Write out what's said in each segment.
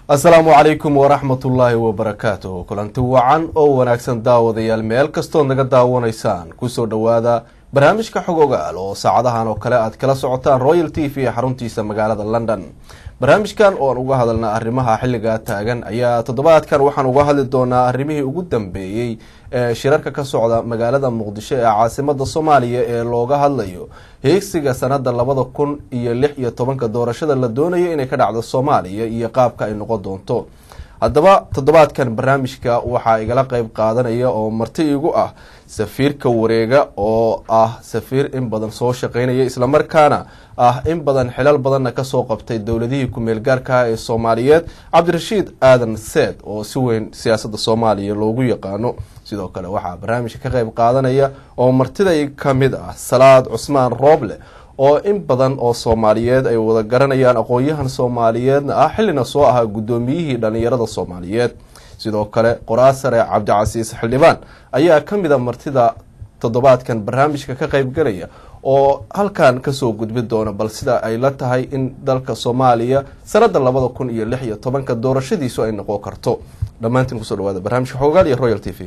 asalaamu calaykum waraxmatullaahi wabarakaatuh kulanti wacan oo wanaagsan daawadayaal meel kastood naga daawanaysaan kusoo dhowaada barnaamijka xog ogaal oo saacadahan oo kale aad kala socotaan royal t v ee xaruntiisa magaalada london barnaamijkan ooan uga hadalna arrimaha xilligaa taagan ayaa toddobaadkan waxaan uga hadli doonaa arrimihii ugu dambeeyey ee shirarka ka socda magaalada muqdisho ee caasimada soomaaliya ee looga hadlayo heegsiga sanada labada kun iyo lix iyo tobanka doorashada la doonayo inay ka dhacdo soomaaliya iyo qaabka ay noqon doonto haddaba toddobaadkan barnaamijka waxaa igala qeyb qaadanaya oo marti igu ah safiirka wareega oo ah safiir in badan soo shaqeynaya islamarkaana ah in badan xilal badanna kasoo qabtay dowladihii ku-meel gaarkaah ee soomaaliyeed cabdirashiid aadan seed oo si weyn siyaasada soomaaliya loogu yaqaano sidoo kale waxaa barnaamijka ka qeyb qaadanaya oo martiday kamid ah salaad cusmaan rooble oo in badan oo soomaaliyeed ay wada garanayaan aqoon-yahan soomaaliyeedna ah xillina soo ahaa guddoomiyihii dhalinyarada soomaaliyeed sidoo kale qoraasare cabdicasiis xildhibaan ayaa ka mid a martida toddobaadkan barnaamijka ka qeybgalaya oo halkan kasoo gudbi doona bal sida ay la tahay in dalka soomaaliya sanada labada kun iyo lix iyo tobanka doorashadiisu ay noqon karto dhammaantiin kusoo dhawaada barnaamijka xoogaal iyo royal t v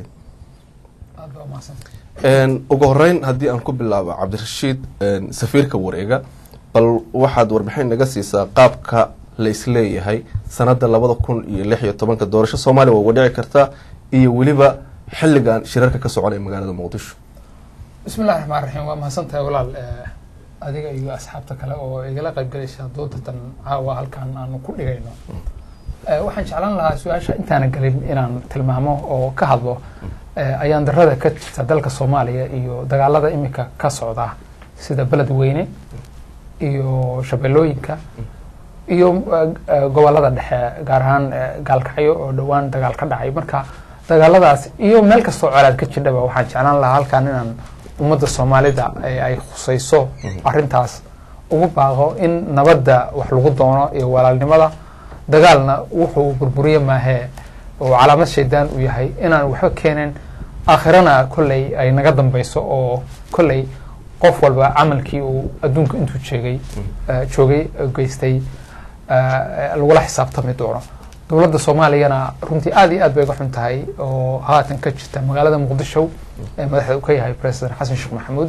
ugu horeyn haddii aan ku bilaabo cabdirashiid safiirka wareega bal waxaad warbixin naga siisaa qaabka la isleeyahay sanada labada kun iyo lix iyo tobanka doorasho soomaaliya waa uga dhici kartaa iyo weliba xilligan shirarka ka soconaya magaalada muqdisho bismi llahi raxmaan raxiim waa mahadsantahay walaal adiga iyo asxaabta kale oo igala qaybgalaysa doodatan caawa halkan aanu ku dhigayno waxaan jeclaan lahaa su-aasha intaana gelin inaan tilmaamo oo ka hadlo ayaan darada ka jirta dalka soomaaliya iyo dagaalada imika ka socda sida beled weyne iyo shabeellooyinka iyo gobolada dhexe gaar ahaan gaalkacyo oo dhowaan dagaal ka dhacay marka dagaaladaas iyo meel kastoo colaad ka jirdhaba waxaan jeclaan lahaa halkan inaan ummadda soomaalida ay khusayso arintaas ugu baaqo in nabadda wax lagu doono iyo walaalnimada dagaalna wuxuu burburiye maahee oo calaamad shaydaan uu yahay inaan waxba keenin aakhirana kolley ay naga dambeyso oo kolley qof walba camalkii uu adduunka intuu jeegay joogay geystay lagula xisaabtami doono dowladda soomaaliyana runtii aada iyo aad bay ga xun tahay oo haatan ka jirta magaalada muqdisho ee madaxda uu ka yahay president xasan sheekh maxamuud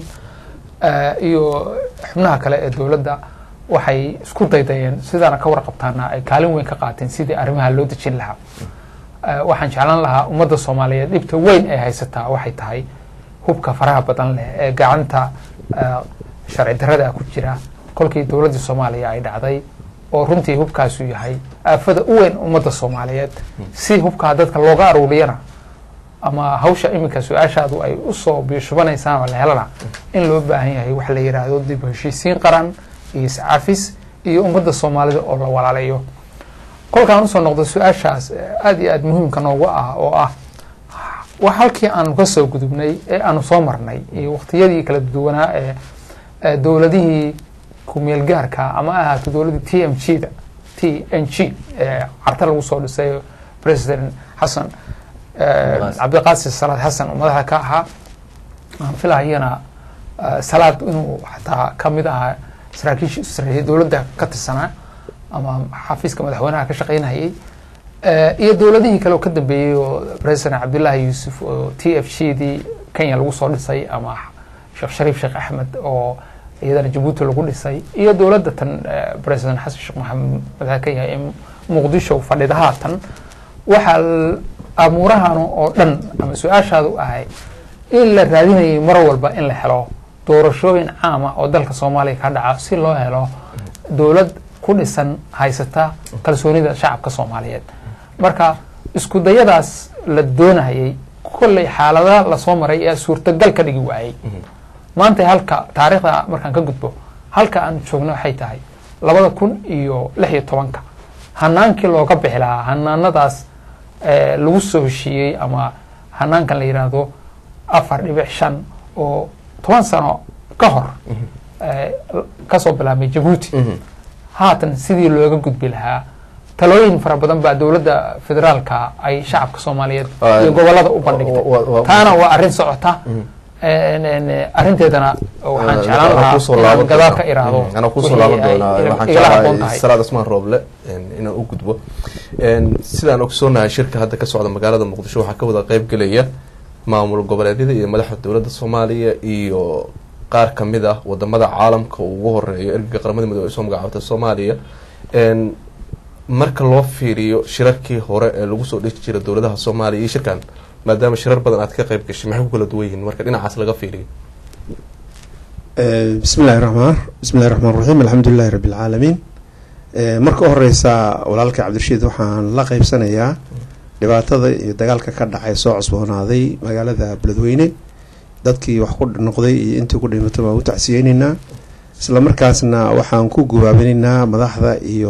iyo xubnaha kale ee dowladda waxay isku daydayeen sidaana ka warqabtaana ay kaalin weyn ka qaateen sidii arrimaha loo dejin lahaa waxaan jeclaan lahaa ummadda soomaaliyeed dhibta weyn ay haysataa waxay tahay hubka faraha badan leh ee gacanta sharci darada ku jira kolkii dowladdii soomaaliya ay dhacday oo runtii hubkaasu yahay aafada u weyn ummadda soomaaliyeed si hubkaa dadka looga aruuriyana ama hawsha iminka su-aashaadu ay usoo biishubanaysaan oo la helana in loo baahan yahay waxa la yidhaahdo dib heshiisiin qaran iyo iscafis iyo ummadda soomaalida oo la walaalayo kolkaan usoo noqdo su-aashaas aada iyo aada muhiimka noogu ah oo ah wax halkii aanu ka soo gudubnay ee aanu soo marnay iyo waqtiyadii kala duwanaa ee dowladihii kumeel gaarka ama ahaato dowladdii t m g da t n g ee carta lagu soo dhisay president xasan cabdiqaasim salaad xasan oo madaxda ka ahaa aan filahayana salaad inuu xataa kamid ahaa saraakiisha saraakiisha dowladda ka tirsanaa ama xafiiska madaxweynaha ka shaqeynayay iyo dowladihii kale oo ka dambeeyey oo president cabdullaahi yuusuf oo t f g dii kenya lagu soo dhisay ama sheekh shariif sheekh axmed oo iyadana jabuuti lagu dhisay iyo dowladda tan president xasan sheekh maxamed madaxa ka yahay ee muqdisho fadhidahaa tan waxaa amuurahan oo dhan ama su-aashaadu ahay in la raadinayay mar walba in la helo doorashooyin caama oo dalka soomaaliya ka dhaca si loo helo dowlad ku dhisan haysata kalsoonida shacabka soomaaliyeed marka isku dayadaas la doonayay kolley xaaladaha lasoo maray ee suurtagal ka dhigi waayey maanta halka taariikhda markaan ka gudbo halka aan joogno waxay tahay labada kun iyo lix iyo tobanka hanaankii looga bixi lahaa hanaanadaas lagu soo heshiiyey ama hanaankan la yidhaahdo afar dhibic shan oo toban sano ka hor kasoo bilaabmay jabuuti haatan sidii looga gudbi lahaa talooyin fara badan baa dowladda federaalka ay shacabka soomaaliyeed iyo gobolada u bandhigtay taana waa arrin socota arrinteedana waxaan jeclaan lahaa inaan gadaal ka iraahdo anaa kusoo laaban doonaa waxaan jeclahay salaad asmaan rooble inaan u gudbo sidaan ogsoonahay shirka hadda ka socda magaalada muqdisho waxaa ka wada qeyb gelaya maamul goboleedyada iyo madaxda dowladda soomaaliya iyo qaar kamid ah wadamada caalamka uu ugu horeeyo ergaga qaramada midoobe ay soo magacaabtay soomaaliya marka loo fiiriyo shirarkii hore ee lagu soo dheji jira dowladaha soomaaliya iyo shirkan maadaama shirar badan aad ka qeyb gashay maxay ku kala duwan yihiin marka dhinacaas laga fiiriyo bismi llahi raxmaan bismi llahi raxmaan raxiim alxamdulilahi rabbi alcaalamiin marka u horeysa walaalka cabdirashiid waxaan la qeybsanayaa dhibaatada iyo dagaalka ka dhacay soo cusboonaaday magaalada beledweyne dadkii wax ku noqday iyo intii ku dhimatay waan u tacsiyeyneynaa isla markaasna waxaan ku gubaabinaynaa madaxda iyo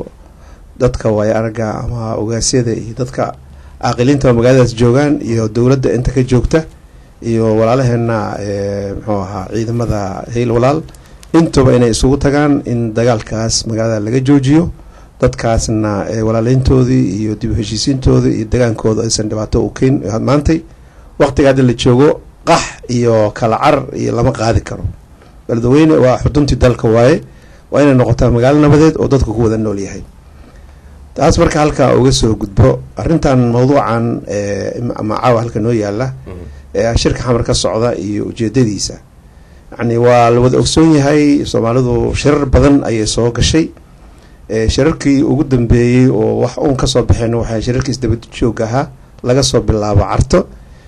dadka waaya aragga ama ogaasyada iyo dadka caaqiliinta magaaladaas joogaan iyo dowladda inta ka joogta iyo walaalaheena muxuu ahaa ciidamada hayl walaal intuba inay isugu tagaan in dagaalkaas magaalada laga joojiyo dadkaasna walaaleyntoodii iyo dib u heshiisiintoodii iyo dagaankooda aysan dhibaato u keyn maantay waqtiga hadda la joogo qax iyo kala carar iyo lama qaadi karo beledweyne waa xuduntii dalka waaye waa inay noqotaa magaalo nabadeed oo dadku ku wada nool yahay taas marka halkaa uga soo gudbo arrintan mawduucan ama caawa halka noo yaala ee shirka xamar ka socda iyo ujeedadiisa yacni waa la wada ogsoon yahay soomaalidu shirar badan ayay soo gashay shirarkii ugu dambeeyey oo wax uun kasoo baxeen waxay shirarkii isdabad joog ahaa laga soo bilaabo carto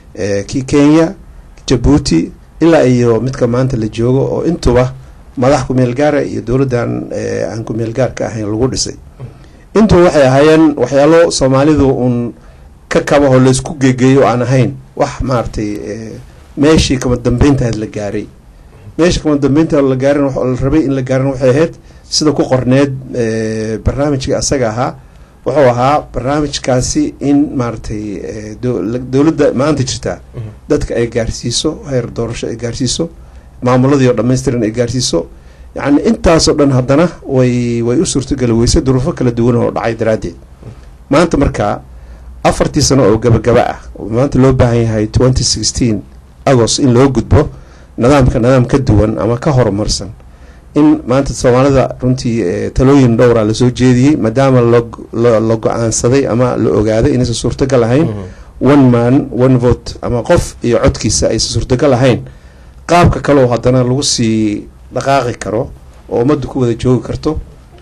kii kenya jabuuti ilaa iyo midka maanta la joogo oo intuba madax kumeel gaara iyo dowladdan aan kumeel gaarka ahayn lagu dhisay intuba waxay ahaayeen waxyaalo soomaalidu uun ka kabaho laysku geegeeyo oo aan ahayn wax maaragtay meeshii kama dambeyntaad la gaaray meeshii kama dambeynta la gaarin la rabay in la gaarin waxay ahayd sida ku qorneed barnaamijka asaga ahaa wuxuu ahaa barnaamijkaasi in maaragtay dowladda maanta jirtaa dadka ay gaarsiiso heer doorasho ay gaarsiiso maamuladii oo dhamaystiran ay gaarsiiso yacni intaasoo dhan haddana way way u suurtogeli weysay duruufo kala duwan oo dhacay daraaddeed maanta markaa afartii sano oo gabagaba ah maanta loo baahan yahay twenty sixteen agost in loo gudbo nidaamka nidaam ka duwan ama ka horumarsan in maanta soomaalida runtii talooyin dhowra lasoo jeediyey maadaama la go-aansaday ama la ogaaday inaysan suurtagal ahayn one man one vote ama qof iyo codkiisa aysan suurtagal ahayn qaabka kaleo haddana lagu sii dhaqaaqi karo oo ummadda ku wada joogi karto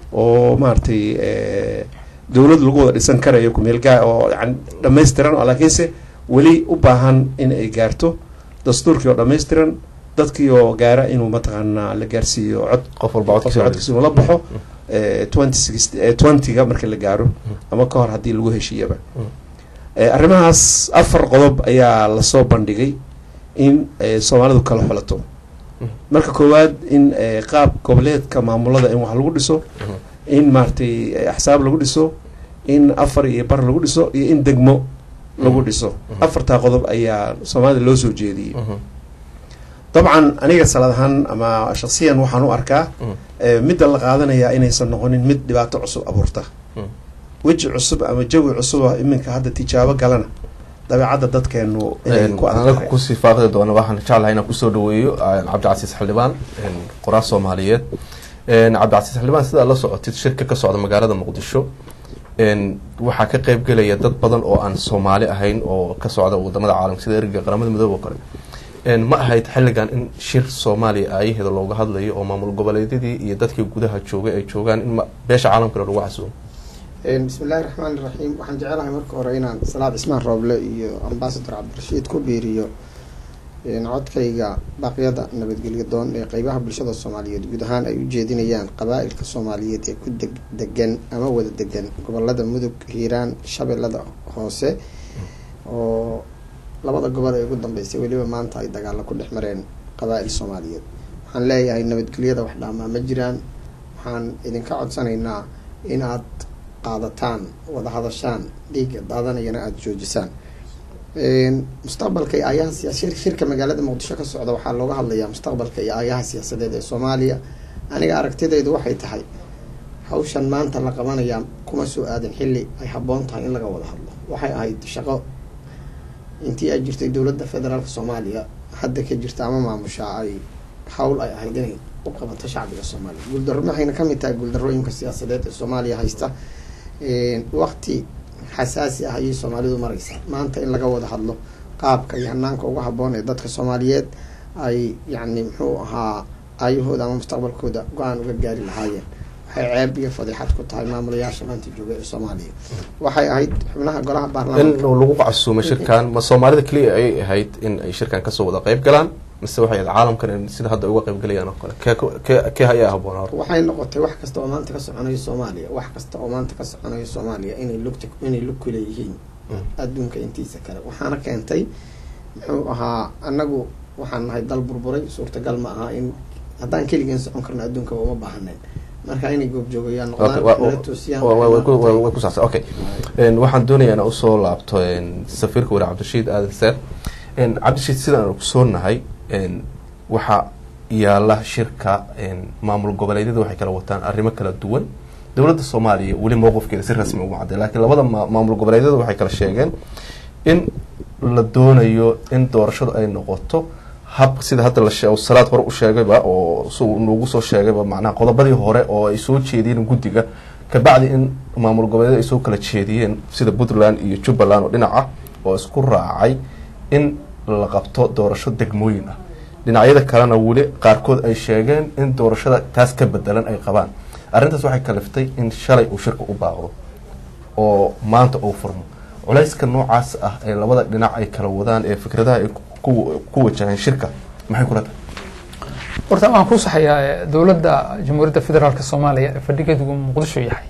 oo maaragtay dowlad lagu wada dhisan karayo kumeelgaa oo yani dhamaystiran oo laakiinse weli u baahan in ay gaarto dastuurkii oo dhamaystiran dadkii oo gaara inuu mataqaanaa la gaarsiiyo cod qof walba codkiisa inuu la baxo twenty six twentyga marka la gaaro ama ka hor haddii lagu heshiiyaba arrimahaas afar qodob ayaa lasoo bandhigay in soomaalidu kala xulato marka koowaad in qaab goboleedka maamulada in wax lagu dhiso in maaragtay axsaab lagu dhiso in afar iyo bar lagu dhiso iyo in degmo lagu dhiso afartaa qodob ayaa soomaalida loo soo jeediyey dabcan aniga salad ahaan ama shaksiyan waxaan u arkaa midda la qaadanayaa inaysan noqonin mid dhibaato cusub abuurta weji cusub ama jawi cusuba iminka hadda tijaabo galana dabeecadda dadkeenu inay ku anaga kusii faaqdi doona waxaan jeclahay inaan kusoo dhaweeyo cabdicasiis xildhibaan qoraal soomaaliyeed cabdicasiis xildhibaan sidaa la socotid shirka ka socda magaalada muqdisho waxaa ka qeyb gelaya dad badan oo aan soomaali ahayn oo ka socda wadamada caalamka sida erga qaramada midoobe oo kale ma ahayd xilligan in shir soomaaliya aayaheeda looga hadlayo oo maamul goboleedyadii iyo dadkii gudaha joogay ay joogaan in beesha caalamkana lagu casuumo bismi illaahi raxmaan iraxiim waxaan jecelahay marka hore inaan salaad cismaan rooble iyo ambasador cabdirashiid ku biiriyo codkayga baaqyada nabadgelyo doon ee qeybaha bulshada soomaaliyeed guud ahaan ay u jeedinayaan qabaa-ilka soomaaliyeed ee ku deg degan ama wada degan gobolada mudug hiiraan shabeellada hoose oo labada gobol ee ugu dambeysay weliba maanta ay dagaalo ku dhex mareen qabaa-il soomaaliyeed waxaan leeyahay nabadgelyada wax dhaamaa ma jiraan waxaan idinka codsanaynaa in aad qaadataan wada hadashaan dhiigga daadanayana aada joojisaan mustaqbalka iyo aayaha siya shirka magaalada muqdisho ka socda waxaa looga hadlayaa mustaqbalka iyo aayaha siyaasadeed ee soomaaliya aniga aragtidaydu waxay tahay hawshan maanta la qabanayaa kuma soo aadin xilli ay habboon tahay in laga wada hadlo waxay ahayd shaqo intii ay jirtay dowladda federaalka soomaaliya hadda ka jirta ama maamushaa ay hawl ay ahayd inay u qabato shacbiga soomaaliya guuldarro waxayna kamid tahay guuldarrooyinka siyaasadeed ee soomaaliya haysta waqti xasaasi ah ayay soomaalidu mareysaa maanta in laga wada hadlo qaabka iyo hanaanka ugu haboon ee dadka soomaaliyeed ay yacni muxuu ahaa aayahooda ama mustaqbalkooda go-aan uga gaari lahaayeen waxay ceeb iyo fadiixad ku tahay maamulayaasha maanta jooga ee soomaaliya waxay ahayd xubnaha golaha in baarlamaanka lagu casuumay shirkan ma soomaalida keliya ayay ahayd in ay shirkan kasoo wada qayb galaan mise waxay ahayd caalamkan in sida hadda ay uga qayb galayaan oo kale kee kee kee ayaa haboonaa horta waxay noqotay wax kasta oo maanta ka soconayo soomaaliya wax kasta oo maanta ka soconayo soomaaliya inay lugta inay lug ku leeyihiin adduunka intiisa kale waxaana keentay muxuu ahaa anagu waxaan nahay dal burburay suurtagal ma aha in haddaan keligeen socon karno adduunka uma baahanayn marka inay goobjoogayaan Okay, noqdaan wa- nala wa- toosiyaan wa- wa- way ku- way- way ku saabsan okay En, waxaan doonayaa inaan usoo laabto en, safiirka wari cabdirashiid aadan seer En, cabdirashiid sidaan aan ogsoonahay en, waxaa yaala shirka en, maamul goboleedyada waxay kala wataan arrimo kala duwan dowladda soomaaliya weli mowqifkeeda si rasmi uma cadday laakiin labada ma- maamul goboleedyada waxay kala sheegeen in la doonayo in doorashadu ay noqoto hab sida hadda la shee salaad hore u sheegayba oo si uu noogu soo sheegayba macnaha qodobadii hore oo ay soo jeediyeen guddiga kabacdi in maamul goboleed ay soo kala jeediyeen sida puntland iyo jubbaland oo dhinac ah oo isku raacay in la qabto doorasho degmooyin ah dhinacyada kalena weli qaarkood ay sheegeen in doorashada taas ka bedelan ay qabaan arrintaas waxay kaliftay in shalay uu shirka u baaqdo oo maanta uu furmo culayska noocaas ah ee labada dhinac ay kala wadaan ee fikradaha ay ku ku wajahaan shirka maxay kula tahay horta waan ku saxayaa eh, dowladda jamhuuriyadda federaalk soomaaliya ee fadhigeedu muqdisho yahay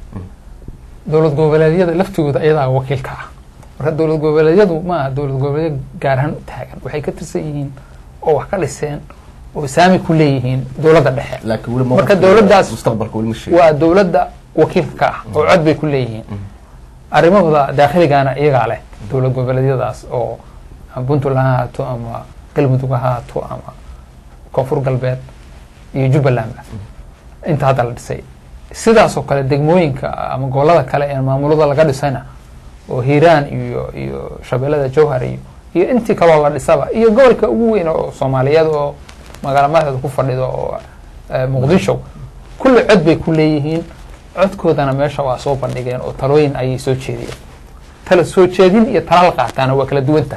dowlad goboleedyada laftigooda iyadaa wakiilka ah marka dowlad goboleedyadu ma aha dowlad goboleedyo gaar ahaan u taagan waxay ka tirsan yihiin oo wax ka dhiseen oo saami ku leeyihiin dowladda dhexe laakiin weli Marka mowqifkeeda dowladdaas- mustaqbalka weli ma sheegin waa dowladda wakiilka ka ah oo cod bay ku leeyihiin arrimahooda daakhiligaana iyagaa leh dowlad goboleedyadaas oo ama puntland ha ahaato ama galmudug ha ahaato ama koonfur galbeed iyo jubbalandba inta hadda la dhisay sidaas oo kale degmooyinka ama gobolada kale ee maamulada laga dhisayna oo hiiraan iyo iyo shabeellada jowhar iyo iyo intii kaloo la dhisaba iyo gobolka ugu weyn oo soomaaliyeed oo magaala madaxda ku fadhido oo eh, muqdisho kulli cod bay ku leeyihiin codkoodana meesha waa soo bandhigeen oo talooyin ayay soo jeediyeen tala soo jeedin iyo tala la qaataana waa kala duwanta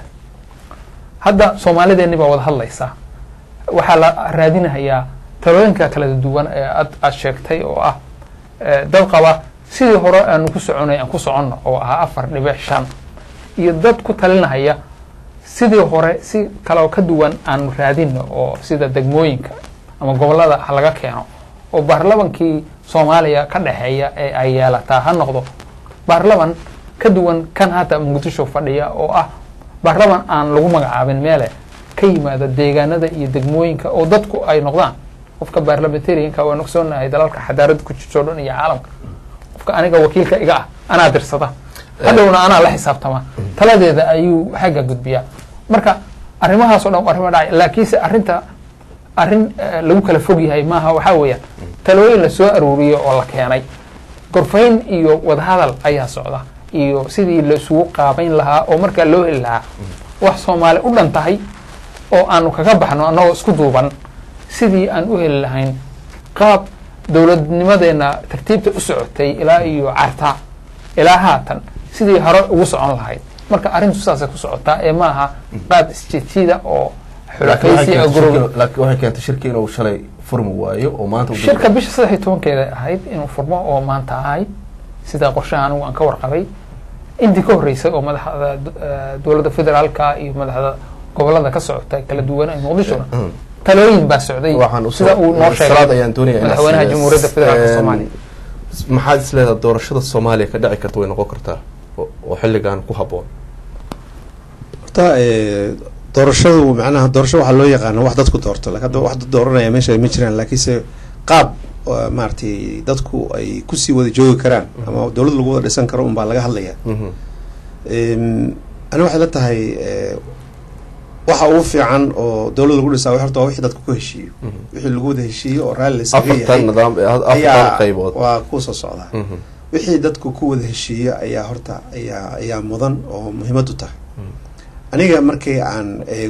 hadda soomaalideeni baa wada hadlaysa waxaa la raadinayaa talooyinka kala duwan ee aad aad sheegtay oo ah eh, dad qaba sidii hore aanu ku soconay aan ku soconno oo ahaa afar dhibic shan iyo dad ku talinahaya sidii hore si kale oo ka duwan aanu raadino oo sida degmooyinka ama gobolada ha laga keeno oo baarlamankii soomaaliya ka dhexeeya ee ay yeelataa ha noqdo baarlaman ka duwan kan hadda muqdisho fadhiya oo ah baarlaman aan lagu magacaabin meele ka yimaada deegaanada iyo degmooyinka oo dadku ay noqdaan qofka baarlamentarianka waan ogsoonahay dalalka xadaarada ku jirto o dhan iyo caalamka qofka aniga wakiilka iga ah anaa dirsada hadhowna anaa la xisaabtama taladeeda ayuu xagga gudbiyaa marka arrimahaas o dhan waa arrimo dhacay laakiinse arrinta arrin eh, lagu kala fog yahay maaha waxaa weeyaan talooyin la soo aruuriyo oo la keenay gorfayn iyo wadahadal ayaa socda iyo sidii la isugu qaabayn lahaa oo markaa loo heli lahaa wax soomaali u dhan tahay oo aanu kaga baxno annagoo isku duuban sidii aan u heli lahayn qaab dowladnimadeena tartiibta u socotay ilaa iyo carta ilaa haatan sidii hore ugu socon lahayd marka arrintu saasay ku socotaa ee maaha qaab isjiidjiida oo laakiin waxay xulafaysi oo keentay gurub shirki- laakiin waxay keentay shirki inuu shalay furmi waayo oo maanta uu dib- shirka bisha saddex iyo tobankeeda ahayd inuu furmo oo maanta ahayd sida qorshaha anigu aan ka warqabay intii ka horreysay oo madaxda eh, dowladda federaalka iyo madaxda gobolada ka socota kala duwan ee muqdishona Mm. talooyin baa socday waxaan usoo sida uu noo salaad sheegay ayaan doonayaa inaan madaxweynaha siiyo. jamhuuriyadda federaalka Een, soomaaliya maxaad is leedahay doorashada soomaaliya ka dhici karta way noqon kartaa oo oo xilligan ku habboon horta eh, doorashadu macnaha doorasho waxaa loo yaqaana wax dadku doorto laakiin hadda wax dad dooranaya meesha ma jiraan laakiinse qaab oo maaragtay dadku ay kusii wada joogi karaan ama dowlad lagu wada dhisan karo unbaa laga hadlaya Mhm. Em, ani waxay la tahay eh, waxa ugu fiican oo dowlad lagu dhisaa horta waa wixii dadku ku heshiiyo Mhm. wixii lagu wada heshiiyo oo raalli lasaga afartan yahay nidaam afartan ayaa qaybood waa kusoo socdaa Mhm. wixii dadku ku wada heshiiyo ayaa horta ayaa ayaa mudan oo muhiimad u tahay aniga markii aan eego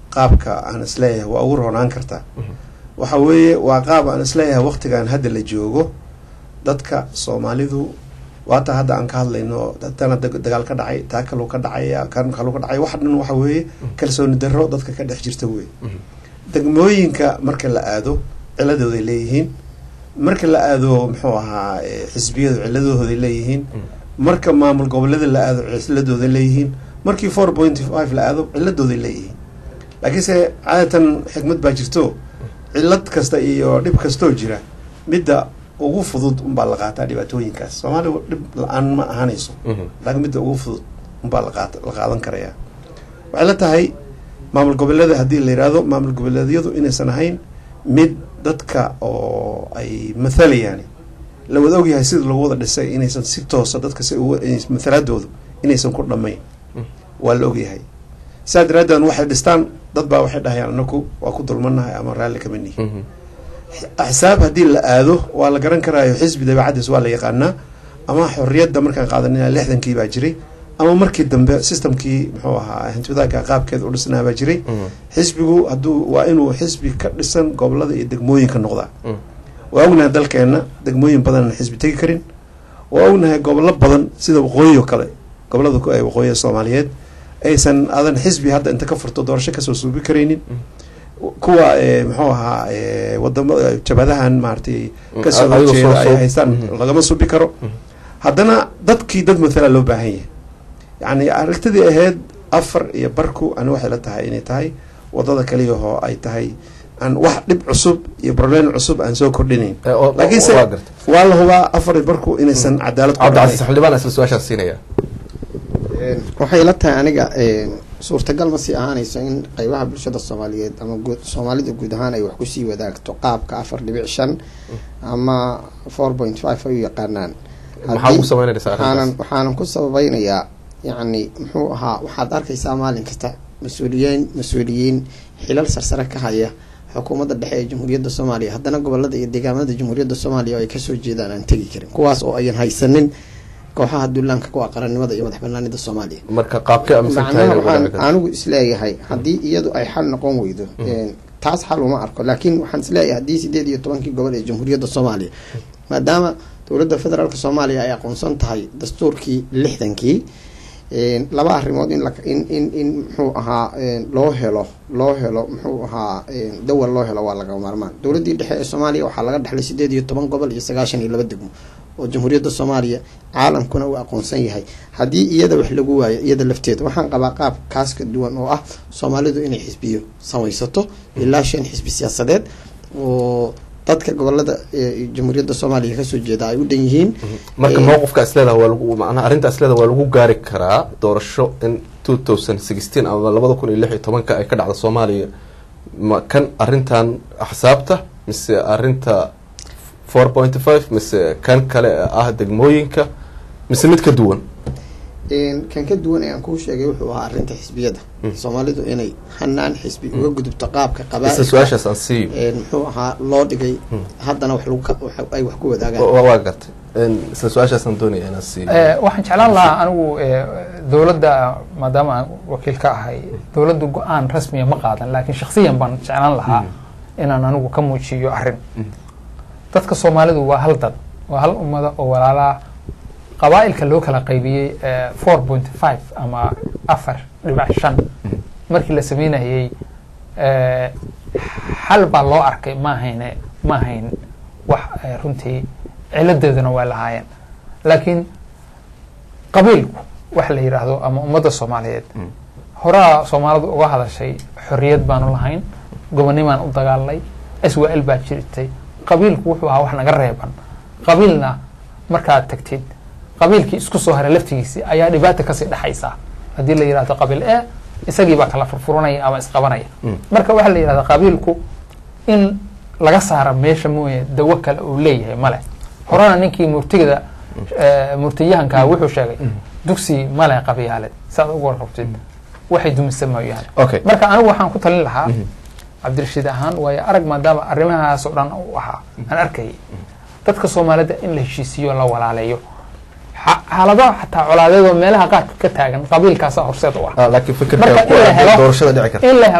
qaabka aan isleeyahay waa ugu roonaan kartaa waxa weeye waa qaab aan isleeyahay waqtigan hadda la joogo dadka soomaalidu waata hadda aan ka hadlayno tana dagaal ka dhacay taa kaluu ka dhacaya kan kaluu ka dhacay wax dhan waxa weeye kalsooni darro dadka ka dhex jirta wey degmooyinka marka la aado ciladooday leeyihiin marka la aado muxuu ahaa xisbiyadu ciladooday leeyihiin marka maamul goboleeda la aado ciladooday leeyihiin markii four point five la aado ciladooday leeyihiin laakiinse caadatan xikmad baa jirto cilad kasta iyo dhib kastoo jira midda ugu fudud unbaa la qaataa dhibaatooyinkaas soomaaliya dhib la-aan ma ahaanayso laakiin midda ugu fudud unbaa laqaat la qaadan karaya waxay la tahay maamul goboleeda haddii la yidhaahdo maamul goboleedyadu inaysan ahayn mid dadka oo ay mathalayaan la wada ogyahay sida lagu wada dhisay inaysan si toosa dadka si mathalaadoodu inaysan ku dhammayn waa la ogyahay saa daraadeed waxay dhistaan dad baa waxay dhahayaan anaku waa ku dulmanahay ama raalli kama nihi axsaab haddii la aado waa la garan karaayo xisbi dabeecadiis waa la yaqaanaa ama xorriyadda markaan qaadanina lixdankii baa jiray ama markii dambe systemkii muxuu ahaa hantiwadaagka qaabkeeda u dhisnaa baa jiray xisbigu hadduu waa inuu xisbi ka dhisan gobolada iyo degmooyinka noqdaa waa ognahay dalkeenna degmooyin badanaan xisbi tegi karin waa ognahay gobollo badan sida waqooyi oo kale gobolada waqooyiga soomaaliyeed aysan adan xisbi hadda inta ka furto doorasho kasoo suubi karaynin kuwa muxuu ahaa wadama jabadahan maaratay kasoo horjeeda ay haystaan lagama subi karo haddana dadkii dad mathala loo baahan yahay yacni aragtidii ahayd afar iyo barku ani waxay la tahay inay tahay wadada kaliyahoo ay tahay aan wax dhib cusub iyo problem cusub aan soo kordhinayn laakiinse waa la hubaa afar iyo barku inaysan cadaalad cabdicasiis xildhibaan isla su-aashaas siinaya waxay la tahay aniga suurtagal ma sii ahaanayso in qeybaha bulshada soomaaliyeed ama guud soomaalida guud ahaan ay wax kusii wadaagto qaabka afar dhibic shan ama four point five ay u yaqaanaan waxaanan waxaanan ku sababeynayaa yacni muxuu ahaa waxaad arkaysaa maalin kasta mas-uuliyiin mas-uuliyiin xilal sarsare ka haya xukuumadda dhexe ee jamhuuriyadda soomaaliya haddana gobolada iyo deegaamada jamhuuriyadda soomaaliya oo ay kasoo jeedaan aan tegi karin kuwaas oo ayan haysanin kooxaha duulaanka kuwa qarannimada iyo madax banaanida soomaaliya marka qaabka macnaha waxaan anigu isleeyahay haddii iyadu ay xal noqon weydo taas xal uma arko laakiin waxaan isleeyahay haddii sideed iyo tobankii gobol ee jamhuuriyadda soomaaliya maadaama dowladda federaalk soomaaliya ay aqoonsan tahay dastuurkii lixdankii laba arrimood in in in in muxuu ahaa loo helo loo helo muxuu ahaa dawal loo helo waa laga maarmaan dowladdii dhexe ee soomaaliya waxaa laga dhexlay sideed iyo toban gobol iyo sagaashan iyo laba degmo oo jamhuuriyadda soomaaliya caalamkuna uu aqoonsan yahay haddii iyada wax lagu waayo iyada lafteeda waxaan qabaa qaab kaas ka duwan oo ah soomaalidu inay xisbiyo samaysato ilaa shan xisbi siyaasadeed oo dadka gobolada jamhuuriyadda soomaaliya kasoo jeeda ay u dhan yihiin marka mowqifka isleedaha waa lagu macnaha arrinta isleedaha waa lagu gaari karaa doorasho in two thousand sixteen ama labada kun iyo lix iyo tobanka ay ka dhacda soomaaliya ma kan arrintan axsaabta mise arrinta four point five mise kan kale ah degmooyinka mise mid ka duwan kan ka duwan ee aan kuu sheegay wuxuu ahaa arrinta xisbiyada soomaalidu inay hanaan xisbi uga gudubto qaabka isla su-aashaas aan siiyo muxuu ahaa loo dhigay haddana wax lagu ay wax ku wadaagaan waa gartay isla su-aashaasaan doonaya inaan siiyo waxaan jeclaan lahaa anigu dowladda maadaama aan wakiil ka ahay dowladda go-aan rasmiya ma qaadan laakiin shaksiyan baan jeclaan lahaa inaan anigu ka muujiyo arrin dadka soomaalidu waa hal dad waa hal ummada oo walaalaa qabaa-ilka loo kala qaybiyey four point five ama afar dhibac shan markii la sameynayey xal baa loo arkay ma ahayne ma ahayn wax runtii ciladeeduna waa lahaayeen laakiin qabiilku wax la yidhaahdo ama ummadda soomaaliyeed horaa soomaalidu uga hadashay xorriyad baanu lahayn gobonimaan u dagaalnay swal baa jirtay qabiilku wuxuu ahaa wax naga reeban qabiilna markaad tagtid qabiilkii isku soo haray laftigiisi ayaa dhibaata kasii dhexaysa haddii la yidhahdo qabiil e isagii baa kala furfuranaya ama isqabanaya marka waxaa la yidhahda qabiilku in laga saara meesha mooye dawo kale uu leeyahay male horena ninkii murtigada murtiyahankaa wuxuu sheegay dugsi male qabyaaleed saad ugu warqabtid waxay dumisa mooyaane marka anigu waxaan ku talin lahaa cabdirashiid ahaan waayo arag maadaama arrimahaas oo dhan u ahaa aan arkayay dadka soomaalida in la heshiisiiyo la walaaleeyo xaaladaha xataa colaadeed oo meelaha qaarka ka taagan qabiilkaasa horseed u ah laakiin fikirka marka in la helo doorashada dhici karta in la helo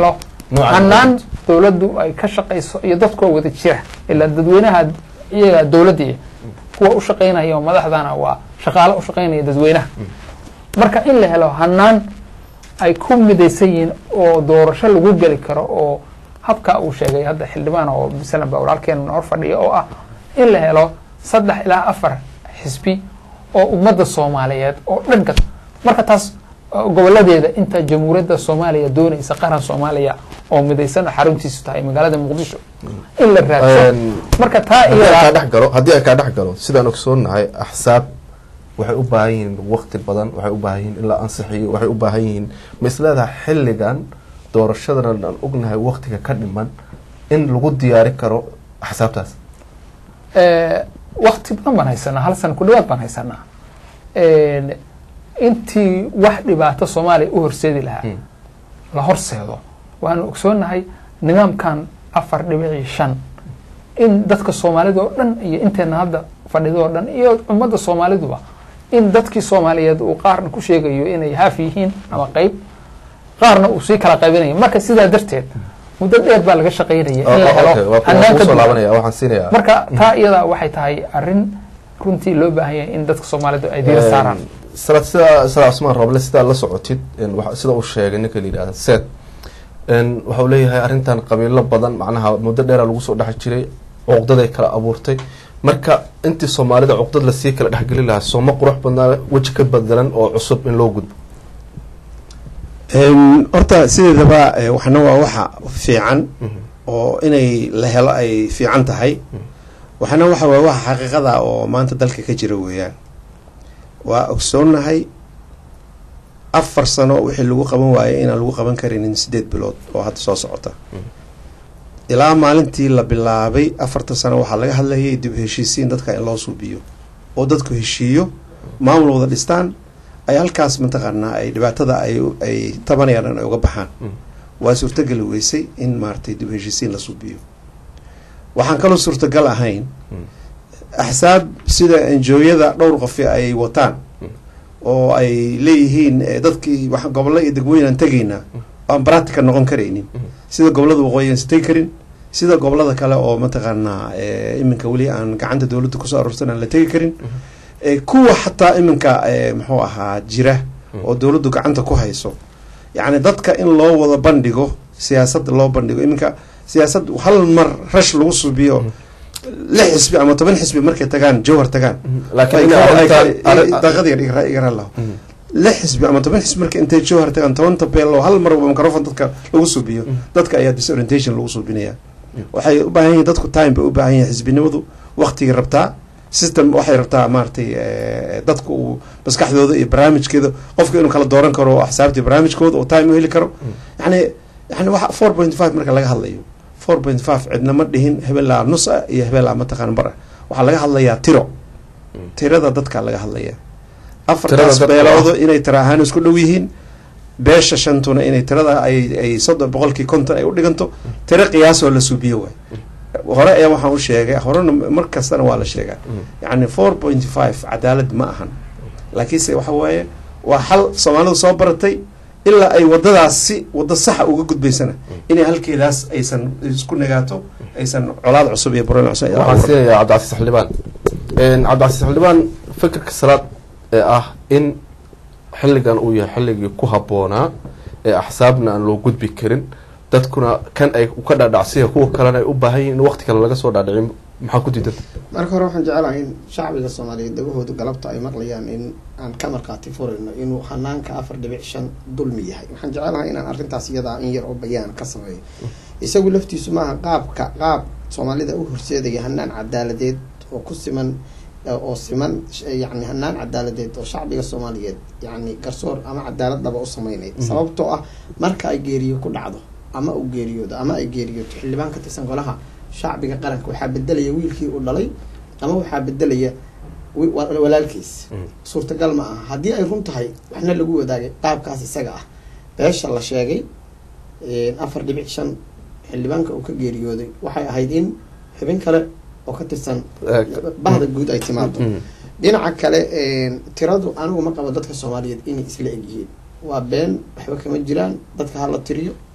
Noocan hanaan dowladdu ay ka shaqayso iyo dadkoo wada jira ilaa dadweynaha iyaga dowladii kuwa u shaqaynaya oo madaxdana waa shaqaale u shaqaynaya dadweynaha marka in la helo hanaan ay ku midaysan yihiin oo doorasho lagu geli karo oo habka uu sheegay hadda xildhibaan oo masalan ba walaalkeen noor fadhiya oo ah in la helo saddex ilaa afar xisbi oo ummadda soomaaliyeed oo dhan ka marka taas uh, goboladeeda inta jamhuuriyadda soomaaliya doonaysa qaran soomaaliya oo midaysan oo xaruntiisu tahay magaalada muqdisho in la raadso Een, marka taa haddii aan kaa iyada dhex galo haddii aan kaa dhex galo sidaan ogsoonahay axsaab waxay u baahan yihiin waqti badan waxay u baahan yihiin in la ansixiyo waxay u baahan yihiin ma isleedahay xilligan doorashadan aan ognahay waqtiga ka dhiman in lagu diyaari karo axsaabtaas eh, waqti badan baan haysanaa hal sana ku dhawaad baan haysanaa En, intii wax dhibaato soomaaliya u horseedi lahaa Mm. la horseedo waanu ogsoonahay nidaamkan afar dhibici shan in dadka soomaalida oo dhan iyo inteena hadda fadhida oo dhan iyo ummadda soomaaliduba in dadkii soomaaliyeed uu qaarna ku sheegayo inay haaf yihiin ama qeyb qaarna uu sii kala qaybinayo marka sidaa darteed muddo dheer baa laga shaqaynaya in la Okay, helo waa ku- hanaan waa ka kusoo duwan. laabanaya waxaan siinayaa marka taa iyada waxay tahay arrin runtii loo baahan yahay in dadka soomaalidu ay diira saaraan salaad sida salaad cusmaan roble sidaa la socotid een, waxa- sida uu sheegay ninka la yidhahda seed een, waxa uu leeyahay arrintan qabiilo badan macnaha muddo dheera lagu soo dhex jiray cuqdaday kala abuurtay marka intii soomaalida cuqdad lasii kala dhexgeli lahaa sooma qurux badnaa weji ka bedelan oo cusub in loo gudbo Een, horta sideedaba eh, waxna waa waxa fiican oo inay la helo ay fiican tahay waxna waxa waa waxa xaqiiqada oo maanta dalka ka jira weeyaan waa ogsoonnahay afar sano wixii lagu qaban waayay inaan lagu qaban karinin sideed bilood oo hadda soo socota ilaa maalintii la bilaabay afarta sano waxaa laga hadlayay dib u heshiisiin dadka in loo suubiyo oo dadku heshiiyo maamul wada dhistaan ay halkaas mataqaanaa ay dhibaatada ay ay tabanayaan in ay uga baxaan waa suurtogeli weysay in maaragtay dib u heshiisiin la suubiyo waxaan kaloo suurtagal ahayn axsaab sida enjooyada dhowr qofi ay wataan oo ay leeyihiin eh, dadkii wax gobollo iyo degmooyin aan tegaynaa aan practical noqon karaynin sida gobollada waqooyi aan tegi karin sida gobollada kale oo mataqaanaa eh, iminka weli aan gacanta dowladda kusoo aroorsan aan la tegi karin Eh, kuwa xataa iminka eh, muxuu ahaa jira oo dowladdu gacanta ku hayso yacni dadka in loo wada bandhigo siyaasadda loo bandhigo iminka siyaasad hal mar rash lagu subiyo lix xisbi ama toban xisbi markay tagaan jawhar tagaan laakiin Ay in ka- ay arrintan ka- arrin- daqiiqad yar igra- igra laho lix xisbi ama toban xisbi marka intay jawhar tagaan toban tabeelo hal mar microphone dadka lagu subiyo dadka ayaa disorientation lagu subinaya waxay u baahan yihiin dadku time bay u baahan yihiin xisbinimadu waqtigay rabtaa system waxay rabtaa maaragtay eh, dadku uu maskaxdooda iyo barnaamijkeeda qofka inuu kala dooran karo axsaabtii barnaamijkooda oo time u heli karo yani yani waxa four point five marka laga hadlayo four point five cidna ma dhihin hebelaa nus ah iyo hebelaa mataqaan bar ah waxaa laga hadlayaa tiro tirada dadka laga hadlaya afartaas dadka beeloodo inay tira ahaan isku dhow yihiin beesha shantuna inay tirada ay ay soddon boqolkii konton ay u dhiganto tiro qiyaasoo la suubiyo waay hore ayaa waxaan u sheegay horena mar kastana waa la sheegaa yacni four point five cadaalad ma ahan laakiinse waxa waaye waa xal soomaalidu soo baratay ilaa ay wadadaas si waddo saxa uga gudbaysana inay halkeedaas aysan isku nagaato aysan colaad cusub iyo barnaamij cusub ay waxaan abuurto. siinayaa cabdicasiis xildhibaan Een, cabdicasiis xildhibaan fikirka salaad ee ah in xilligan uu yahay xilligii ku habboonaa ee axsaabna aan loo gudbi karin dadkuna kan ay ka dhaadhacsiya kuwa kalena ay u baahan yihin in waqti kale laga soo dhaadhicin maxaa ku diidan marka hore waxaan jecelahay in shacbiga soomaaliyeed dagahooda galabta ay maqlayaan in aan ka markhaati furayno inuu hanaanka afar dhibic shan dulmi yahay waxaan jecelahay inaan arrintaas iyadaa in yar oo bayaan ka sameeyo isagu laftiisu maaha qaabka qaab soomaalida u horseedaya hanaan cadaaladeed oo ku siman oo siman yani hanaan cadaaladeed oo shacbiga soomaaliyeed yani garsoor ama cadaalad dhaba u sameynaya sababtoo ah marka ay geeriyo ku dhacdo ama uu geeriyoodo ama ay geeriyooto xildhibaan ka tirsan golaha shacbiga qaranka waxaa bedelaya wiilkii uu dhalay ama waxaa bedelaya wi- wa- walaalkiis suurtagal ma aha haddii ay run tahay waxna lagu wadaagay qaabkaas isaga ah beesha la sheegay afar dhibic shan xildhibaanka uu ka geeriyooday waxay ahayd in xubin kale oo ka tirsan bahda guud ay timaado dhinaca kale tiradu anigu ma qabo dadka soomaaliyeed inay isla egyihiin waa been waxba kama jiraan dadka hala tiriyo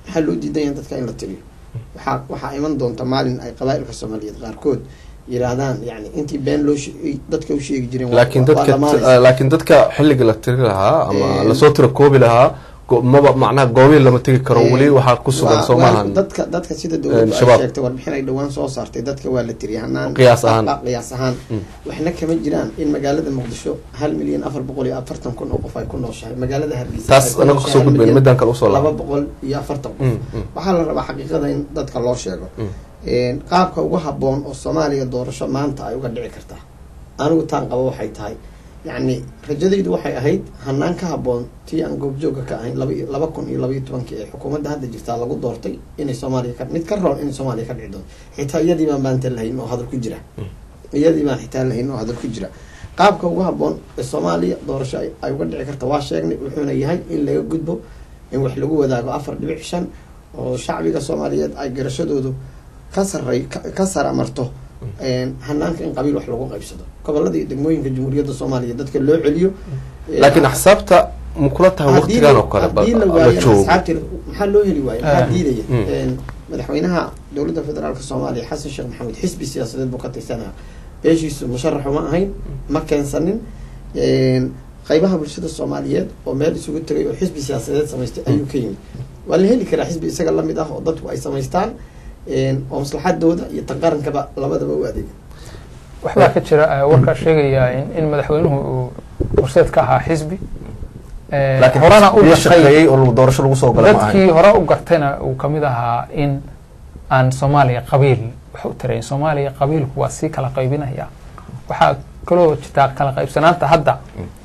maxaa loo diidan yahay dadka in la tiriyo waxaa waxaa iman doonta maalin ay qabaa'ilka soomaaliyeed qaarkood yiraahdaan yani intii been loo she- dadka u sheegi jireen waa- laakiin waa dadka dhamaanaysa. laakiin dadka xilliga la tiri lahaa ama Eh, lasoo tira koobi lahaa go- maba macnaha goobihi lama tegi karo Eh, weli waxaa ku sugan waa- soo waa- maahan dadka dadka sida dowladdu ay shabaab. sheegtay warbixin ay dhowaan soo saartay dadka waa la tiriyay hanaan Qiyaas ahaan. dhaqdhaqaaq qiyaas ahaan Mm. waxna kama jiraan in magaalada muqdisho hal milyan afar boqol iyo afartan kun oo qof ay ku nooshahay magaalada hargeysa taas ay ku anaga nooshahay kusoo hal gudbayn milyan midaan kale usoo laba laaba boqol iyo afartan qof Mm, mm. waxaa la rabaa xaqiiqada in dadka loo sheego Mm. Een, qaabka ugu haboon oo soomaaliya doorasho maanta ay uga dhici kartaa anigu taan qabo waxay tahay yacni rajadaydu waxay ahayd hanaan ka haboon tii aan goobjooga ka ahayn laba iyo- laba kun iyo labaiyo tobankii ee xukuumadda hadda jirtaa lagu doortay inay soomaaliya ka mid ka roon inay soomaaliya ka dhici doonto xitaa iyadii baan maanta lahayn oo hadal ku jira iyadii baan xitaa lahayn oo hadal ku jira qaabka ugu haboon ee soomaaliya doorasho ay ay uga dhici karta waa sheegnay wuxuuna yahay in laga gudbo in wax lagu wadaago afar dhibic shan oo shacbiga soomaaliyeed ay garashadoodu ka saray ka- ka saramarto een, hanaanka in qabiil wax lagu qaybsado gobolada iyo degmooyinka jamhuuriyadda soomaaliya dadka loo celiyo Ee, laakiin axsaabta ma kula tahay haddii waqtigan la- oo kale haddii la la waayo joogo asxaabtii maxaa loo heli waayo maxaa Ah. diidaya Mm. Een, madaxweynaha dowladda federaalka soomaaliya xasan sheekh maxamed xisbi siyaasadeed buu ka tirsanaa beeshiisu musharaxu ma ahayn ma keensanin Een, qaybaha bulshada soomaaliyeed oo meel isugu tegay oo xisbi siyaasadeed samaystay ayuu ka yimid waa la heli karaa xisbi isaga lamid ah oo dadku ay samaystaan een, oo maslaxadooda iyo tan qarankaba labadaba u adeega waxbaa ka jira eh, warkaa sheegaya in, in madaxweynuhu uu horseed ka ahaa xisbi Eh, laakiin horena u xisbiyo gartay shaqeeyey oo lagu- doorasho lagu soo galay ma dadkii ahayn hore u gartayna uu kamid ahaa in aan soomaaliya qabiil wax u tirayn soomaaliya qabiilku waa sii kala qaybinaya waxaa kaloo jirtaa kala qaybsanaanta hadda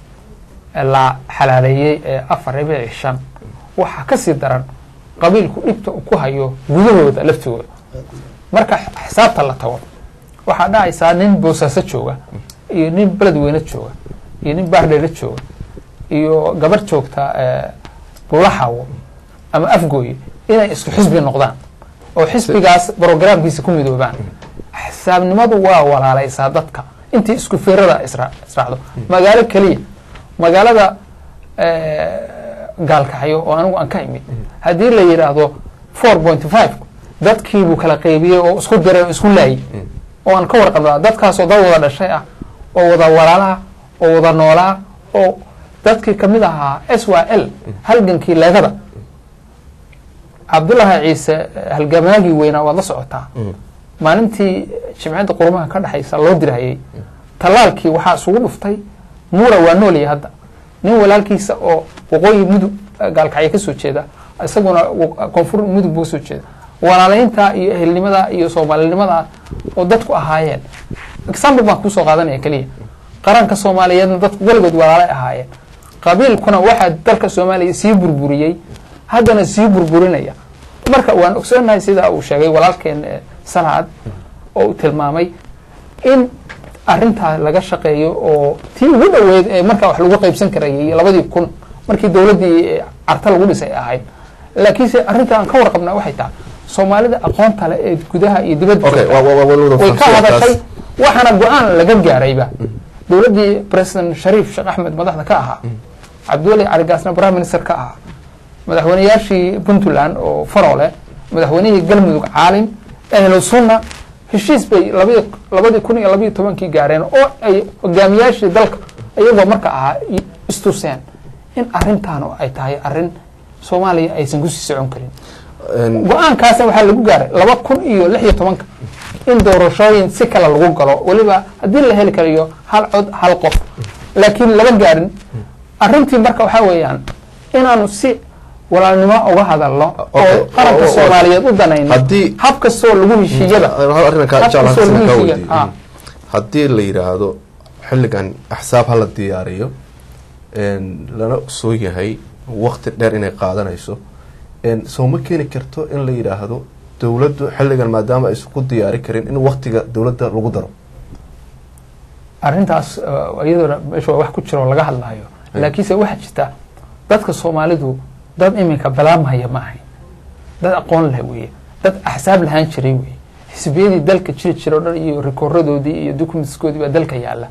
la xalaaleeyey ee afar dhibici shan waxaa kasii daran qabiilku dhibta uu ku hayo gudahooda laftigooda marka xisaabta la tago waxaa dhacaysaa nin boosaaso jooga iyo nin beledweyne jooga iyo nin baardheele jooga iyo gabar joogta eh, buulaxawo ama afgooye inay isku xisbi noqdaan oo xisbigaas brogramkiisa ku midoobaan xisaabnimadu waa walaalaysaa dadka intii isku firada isra- israacdo magaalo keliya magaalada eh, gaalkacyo oo anigu aan ka imid haddii la yidhaahdo four point five dadkiibuu kala qaybiyey oo isku diray oo isku laayay oo aan ka warqabnaa dadkaasoo dad wada dhashay ah oo wada walaalaha oo wada noolaa oo dadkii kamid ahaa s y l halgankii leegada cabdullaahi ciise eh, halgamaagii weynaa waad la socotaa maalintii jimcadda qurumaha ka dhexaysa loo dirhayay tallaalkii waxaa isugu dhuftay muura waa noolya hadda nin walaalkiisa oo waqooyi mudug eh, gaalkacyo kasoo jeeda isaguna wa- koonfur mudug buu kasoo jeeda walaalaynta iyo ehelnimada iyo soomaalinimada oo dadku ahaayeen example baan kusoo qaadanaya keliya qaranka soomaaliyeedna dadku weligood walaalay ahaayeen qabiilkuna waxaa dalka soomaaliya sii burburiyey haddana sii burburinaya marka waan ogsoonahay sida uu sheegay walaalkeen eh, salaad oo uu tilmaamay in arintaa laga shaqeeyo oo tii ugu dhoweyd ee markaa wax lagu qaybsan karayay labadii kun markii dowladdii eh, carta lagu dhisay ahayd laakiinse arrinta aan ka warqabnaa waxay tahay soomaalida aqoonta leh ee gudaha iyo dibadda okay joogta waa waa wada way ka fahamsan hadashay taas. waxaana go-aan laga gaarayba dowladdii president shariif sheekh axmed madaxda ka ahaa cabdiweli caligaasna prime minister ka ahaa madaxweyneyaashii puntland oo farole madaxweynihii galmudug caalim ahlu sunna heshiis bay labadi labadii kun iyo labayo tobankii gaareen oo ay hogaamiyaashii dalka iyagoo marka ahaa i- istuseen in arrintaan ay tahay arrin soomaaliya aysan kusii socon karin Een, go-aankaasna waxaa lagu gaaray laba kun iyo lix iyo tobanka in doorashooyin si kale lagu galo weliba haddii la heli karayo hal cod hal qof laakiin lama gaarin arrintii marka waxaa weeyaan inaanu si walaalnimo uga hadalno Okay. oo qaranka Oo- oo- soomaaliyeed u danayno Haddii- hab kastoo lagu heshiiyada hal arrin ka- hab jeclaan kastoo halkan lagu kaa heshiiya weydiiyo. ah. haddii la yidhaahdo xilligan axsaab hala diyaariyo een, lana soo yahay waqti dheer inay qaadanayso een, soo ma keeni karto in la yidhaahdo dowladdu xilligan maadaama aysan ku diyaari karin in waqtiga dowladda lagu daro arrintaas uh, iyadoona meesha waa wax ku jira oo laga hadlayo laakiinse waxaa jirta dadka soomaalidu dad iminka balaamhaya ma ahayn dad aqoon leh weeye dad axsaab lahaan jiray weeye xisbiyadii dalka jiri jira o dhan iyo rikooradoodii iyo documentskoodii baa dalka yaala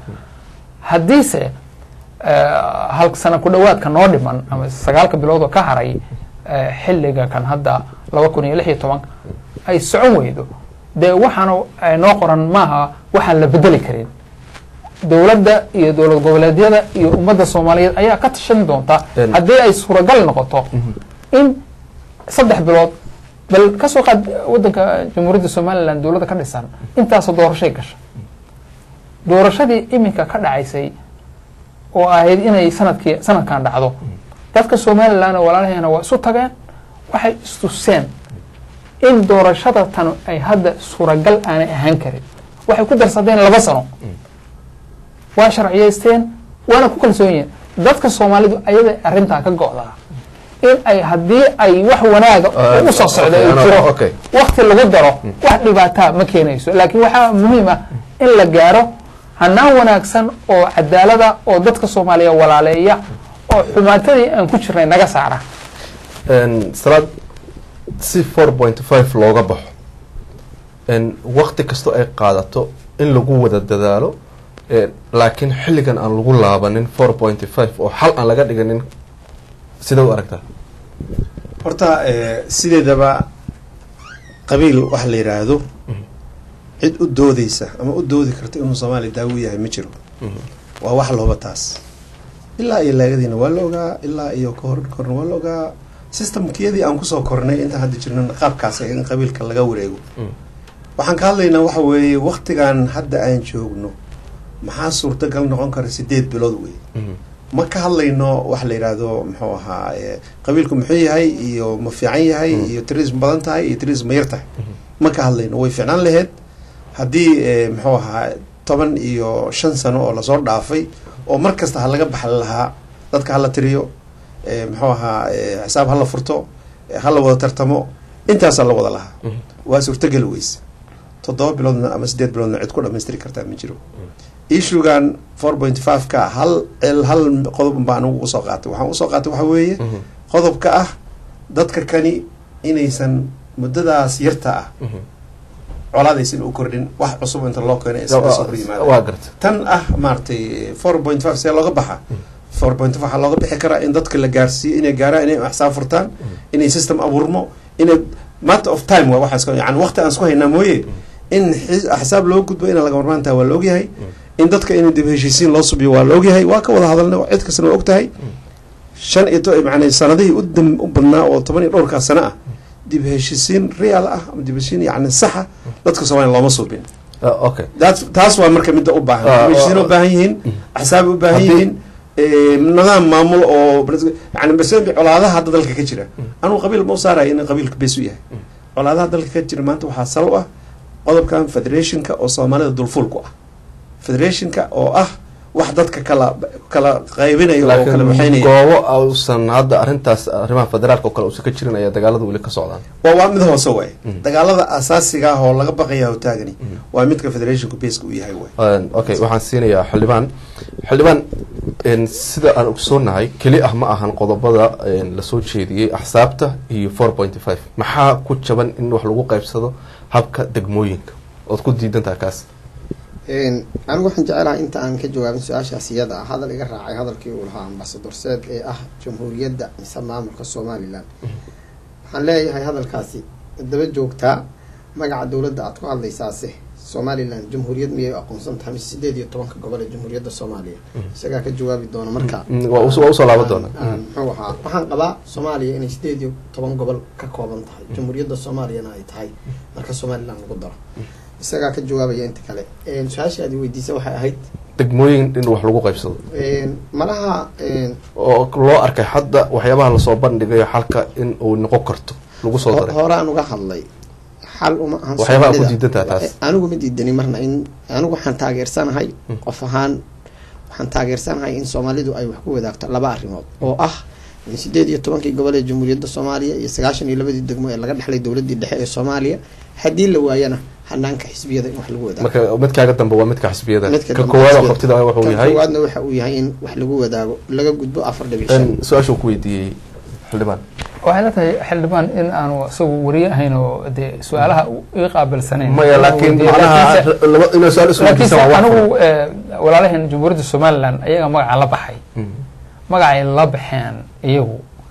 haddiise uh, hal sana ku dhowaadka noo dhiman ama sagaalka bilood oo ka haray eh, xilliga kan hadda laba kun iyo lix iyo toban ay socon weydo dee waxaana ay noo qoran maaha waxaan la bedeli karin dowladda iyo dowlad goboleedyada iyo ummadda soomaaliyeed ayaa ka tashan doonta En- haddii ay suuragal noqoto in saddex bilood bal ka soo qaad waddanka jamhuuriyadda somalilan dowladda ka dhisan intaasoo doorashay gasha doorashadii iminka ka dhacaysay oo ahayd inay sanadkii sanadkan dhacdo dadka somalilan oo walaalaheena waa isu tageen waxay istuseen in doorashada tan ay hadda suuragal aanay ahaan karin waxay ku darsadeen laba sano waa sharciyaysteen waana ku kalsoon yihiin dadka soomaalidu ayada arrintaa ka go'daa in ay haddii ay wax wanaaga Ah, u soo socda okay, ay ano- jiro okay. wakti lagu daro wax dhibaataa ma keenayso laakiin waxaa muhiim ah in la gaaro hanaan wanaagsan oo cadaalada oo dadka soomaaliya walaaleeya oo xumaatadii aan ku jirnay naga saara En, salaad si four point five looga baxo en, wakti kastoo ay qaadato in lagu wada dadaalo eh, laakiin xilligan aan lagu laabanin four point five oo xal aan laga dhiganin sida u aragtaa horta eh, sideedaba qabiil waxa la yidhaahdo cid u doodeysa ama u doodi karta inuu soomaaliya daawo yahay ma jiro waa wax looba taas ilaa iyo laagadiina waa la ogaa ilaa iyo kahor korna waa la ogaa systemkiyadii aan kusoo kornay intaan hadda jirnan qaabkaas in qabiilka laga wareego Mm. waxaan ka hadlaynaa waxa weeye waktigan hadda aan joogno maxaa suurtagal noqon kara sideed bilood wey ma ka hadlayno wax la yidhaahdo muxuu ahaa eh, qabiilku muxuu yahay iyo ma fiican yahay Mm. iyo tirism badan tahay iyo tirism ma yar tahay ma ka hadlayno way fiicnaan laheyd haddii eh, muxuu ahaa toban iyo shan sano oo lasoo dhaafay oo mar kasta ha laga baxli lahaa dadka hala tiriyo eh, muxuu ahaa eh, xisaab hala furto eh, hala wada tartamo intaasaa la wada lahaa Mhm. waa suurtageli weyse toddoba biloodna ama sideed biloodna cid ku dhamaystiri kartaa ma jiro issuegan four point five ka hal el hal qodob baa anigu usoo qaatay waxaan usoo qaatay waxa weeye Mhm. qodobka ah dadka kani inaysan muddadaas yarta ah colaadaysan u kordhin wax cusub inta loo keenay isaga soo hor yimaada waa garta tan ah maaragtay four point five see looga baxa four point five waxaa looga bixi karaa in dadka la gaarsiiyo inay gaaraan inay axsaab furtaan inay system abuurmo inay matter of time waa waxaas yani waqti aan isku haynaa mooye in xis- axsaab loo gudbo inaan laga marmaan tahay waa la ogyahay in dadka in dib heshiisiin loo subiyo waa la ogyahay waa ka wada hadalnay cid kastana waa ogtahay shan iyo to macnaa sanadihii u dam u badnaa oo toban iyo dhowrkaa sano ah dib heshiisiin real ah ama dib heshiisiin yani saxa dadka soomaaliya looma subin Ah, okay taas taas waa marka midda u baahan Ah, heshiisiin ah, u baahan yihiin axsaab u baahan Haddii- yihiin eh, nidaam maamul oo bres- yani bersembi colaadaha hadda dalka ka jira anugu qabiil ma u saaraya in qabiilka bees u yahay colaadaha dalka ka jira maanta waxaa sal u ah qodobkan federationka oo soomaalida dulfulku ah federationka oo ah wax dadka kala kala qaybinaya oo kala laakiin waxaynaya goobo uusan hadda arrintaas arrimaha federaalka oo kale uusan ka jirin ayaa dagaalada weli ka socdaan waa waa mid hoose waay Mm. dagaalada asaasiga ah oo laga baqaya taagani waa midka federationka beeska u yahay waay Een, okay waxaan siinayaa xildhibaan xildhibaan een, sida aan ogsoonahay keli ah ma ahan qodobada een, lasoo jeediyey axsaabta iyo four point five maxaa ku jaban in wax lagu qaybsado habka degmooyinka ood ku diidan tahay kaas anigu waxaan jecelahay inta aan ka jawaabin su-aashaas iyada ah hadal iga raacay hadalkii uu lahaa ambasador seed ee ah jamhuuriyadda mise maamulka somalilan waxaan leeyahay hadalkaasi daba joogtaa magaca dowladda aad ku hadlaysaase somalilan jamhuuriyad miyay aqoonsan tahay mise sideed iyo tobanka gobol ee jamhuuriyadda soomaaliya isagaa ka jawaabi doona marka Mm, waa us- waa usoo laaban doona aan- aan muxuu ahaa waxaan qabaa soomaaliya inay sideed iyo toban gobol ka kooban tahay jamhuuriyadda soomaaliyana ay tahay marka somalilan lagu daro isagaa ka jawaabaya inta kale Een, su-aashii aad i weydiisay waxay ahayd degmooyin in wax lagu qaybsado een, malaha een, oo loo arkay hadda waxyaabaha lasoo bandhigayo xalka in uu noqon karto lagu soo ho- daray horaan uga hadlay xal uma ahan Waxyaabaha ku Soomaalida. diidan tahay taas. anigu ma diidani marna in anigu waxaan taageersanahay qof ahaan waxaan taageersanahay in soomaalidu ay wax ku wadaagto laba arrimood oo ah in sideed iyo tobankii gobol ee jamhuuriyadda soomaaliya iyo sagaashan iyo labadii degmo ee laga dhexlay dowladdii dhexe ee soomaaliya haddii la waayana hanaanka xisbiyada in wax lagu wadaago marka midkaaga dambe waa midka xisbiyada Midka ka dambe koowaad oo xisbiyada. qabtida wuxuu kan yahay koowaadna waxa uu yahay in wax lagu wadaago laga gudbo afar dhibic shan in su-aasha uu ku weydiiyey xildhibaan waxay la tahay xildhibaan in aanu isagu wariye ahayn oo dee su-aalaha uu ii qaabilsanayn maya laakiin Weydiiyey. macnaha Laakiinse- laba inuu su-aal laakiinse isweydiisan waa wax anigu furan. eh, walaalaheen jamhuuriyadda somalilan ayaga magaca la baxay Mm. magacay la baxeen iyagu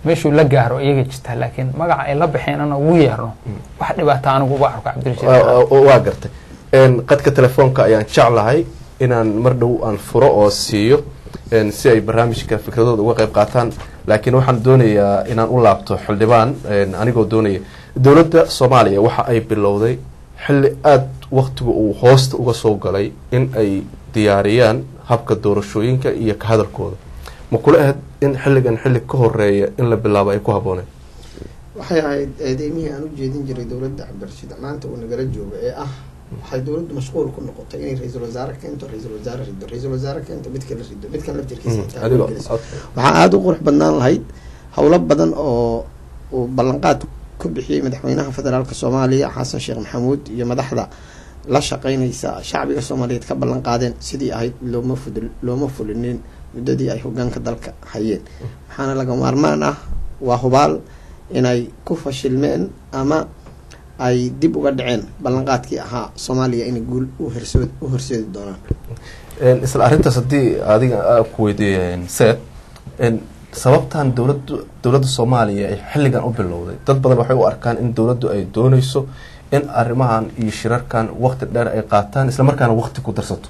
meeshuu la gaaro iyaga jirtaa laakiin magaca ay la baxeen ana ugu yeerno wax dhibaata anigu uga arko cabdirashiid waa gartay qadka telefoonka ayaan jeclahay inaan mar dhow aan furo oo siiyo si ay barnaamijka fikradooda uga qayb qaataan laakiin waxaan doonayaa inaan u laabto xildhibaan anigoo doonaya dowladda soomaaliya waxa ay bilowday xilli aada waktiga uu hoosta uga soo galay in ay diyaariyaan habka doorashooyinka iyo ka hadalkooda ma kula ahayd in xilligan xilli ka horeeya in la bilaabo ay ku habbooneen waxay ahayd eedeymihii aan u jeedin jiray dowladda cabdirashiid maanta uu nagala jooga ee ah waxay dowladdu mashquul ku noqotay inay ra-iisul wasaare keento ra-iisul wasaare rido ra-isul wasaare keento mid kala rido midkan laftirkiisa waxaa aada u qurux badnaan lahayd howlo badan oo uu ballanqaad ku bixiyey madaxweynaha federaalk soomaaliya xasan sheekh maxamuud iyo madaxda la shaqeynaysa shacbiga soomaaliyeed ka ballan qaadeen sidii ahayd looma fud looma fulinin muddadii ay hogaanka dalka hayeen waxaana laga maarmaan ah waa hubaal inay ku fashilmeen ama ay dib uga dhaceen ballanqaadkii ahaa soomaaliya inay guul uhersood u horseedi doonaan isla arrintaas haddii adiga ku weydiiya seed sababtan dowlad dowladda soomaaliya ay xilligan u bilowday dad badan waxay u arkaan in dowladdu ay dooneyso in arrimahan iyo shirarkan wakti dheer ay qaataan isla markaana wakti ku darsato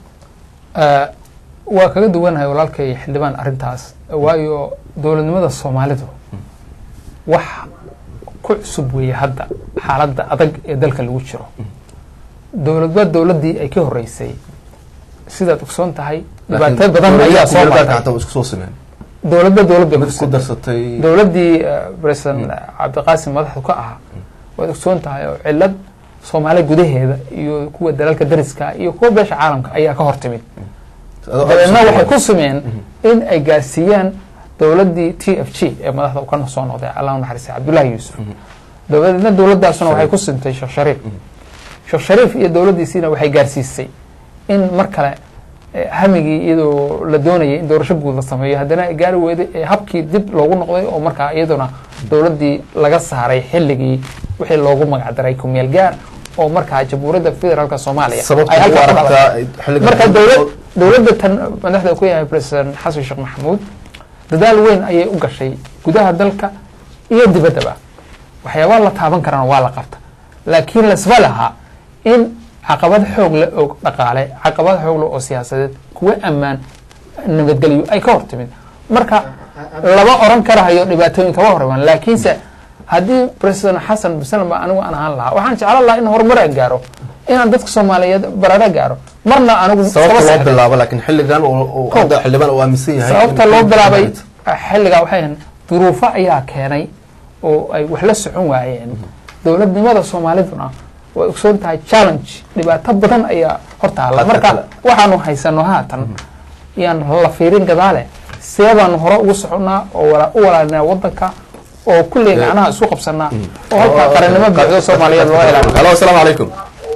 waa kaga duwanahay walaalkay xildhibaan arrintaas waayo dowladnimada soomaalidu wax ku cusub weeye hadda xaaladda adag ee dalka lagu jiro dowladba dowladdii ay ka horeysay sidaad ogsoon tahay dhibaatay badan ayaa soo martay isku soo simeen dowladba dowlad bay mid ku ku darsatay dowladdii president cabdiqaasim madaxdu ka ahaa waad ogsoon tahay oo cilad soomaaliya gudaheeda iyo kuwa dalalka dariska iyo kuwa beesha caalamka ayaa ka hor timid dabeedna waxay ku sumeen in ay gaarsiiyaan dowladdii t f g ee madaxda u kana soo noqday allah u naxariistay cabdullaahi yuusuf dabadeedna dowladdaasuna waxay ku sintay sheekh shariif sheekh shariif iyo dowladdiisiina waxay gaarsiisay in mar kale eh, hamigii iyadoo la doonayay in doorasho guud la sameeyo haddana ay gaari weyday ee habkii dib loogu noqday oo markaa iyaduna dowladdii laga saaray xilligii wixii loogu magacdaray kumeel gaar oo markaa jamhuuriyadda federaalka soomaaliya sababta ay u halkaa ku aragtaa dhalatay. xilligan marka dowlad dowladda tan madaxda ku yahay president xasan sheekh maxamuud dadaal weyn ayay u gashay gudaha dalka iyo dibaddaba waxyaabaa la taaban karana waa la qabta laakiin lasba lahaa in caqabad xoog leh oo dhaqaale caqabad xoog leh oo siyaasadeed kuwa ammaan nabadgelyo ay ka hor timid marka lama oran karahayo dhibaatooyin kama hormaan laakiinse haddii president xasan masalan ba anigu aan ahaan lahaa waxaan jeclan lahaa in horumar aan gaaro inaan dadka soomaaliyeed barara gaaro marna anigu sababta kama loo seexday. bilaabo laakiin xilligan oo- oo Kow. hadda xildhibaan uu aaminsan yahay sababta in- loo bilaabay xilligaa waxay ahayd duruufo ayaa keenay oo ay wax la socon waayeen dowladnimada soomaaliduna way ogsoon tahay challenge dhibaato badan ayaa hortaala Hadda marka kale. waxaanu haysano haatan yaan la fiirin gadaale see baanu hore ugu soconnaa oo wala- u walaalinaa wadanka oo kulley gacnaha isu qabsanaa oo halkaa qarannimo buuxdo soomaaliyeed loo ilaaliyo halo asalaamu calaykum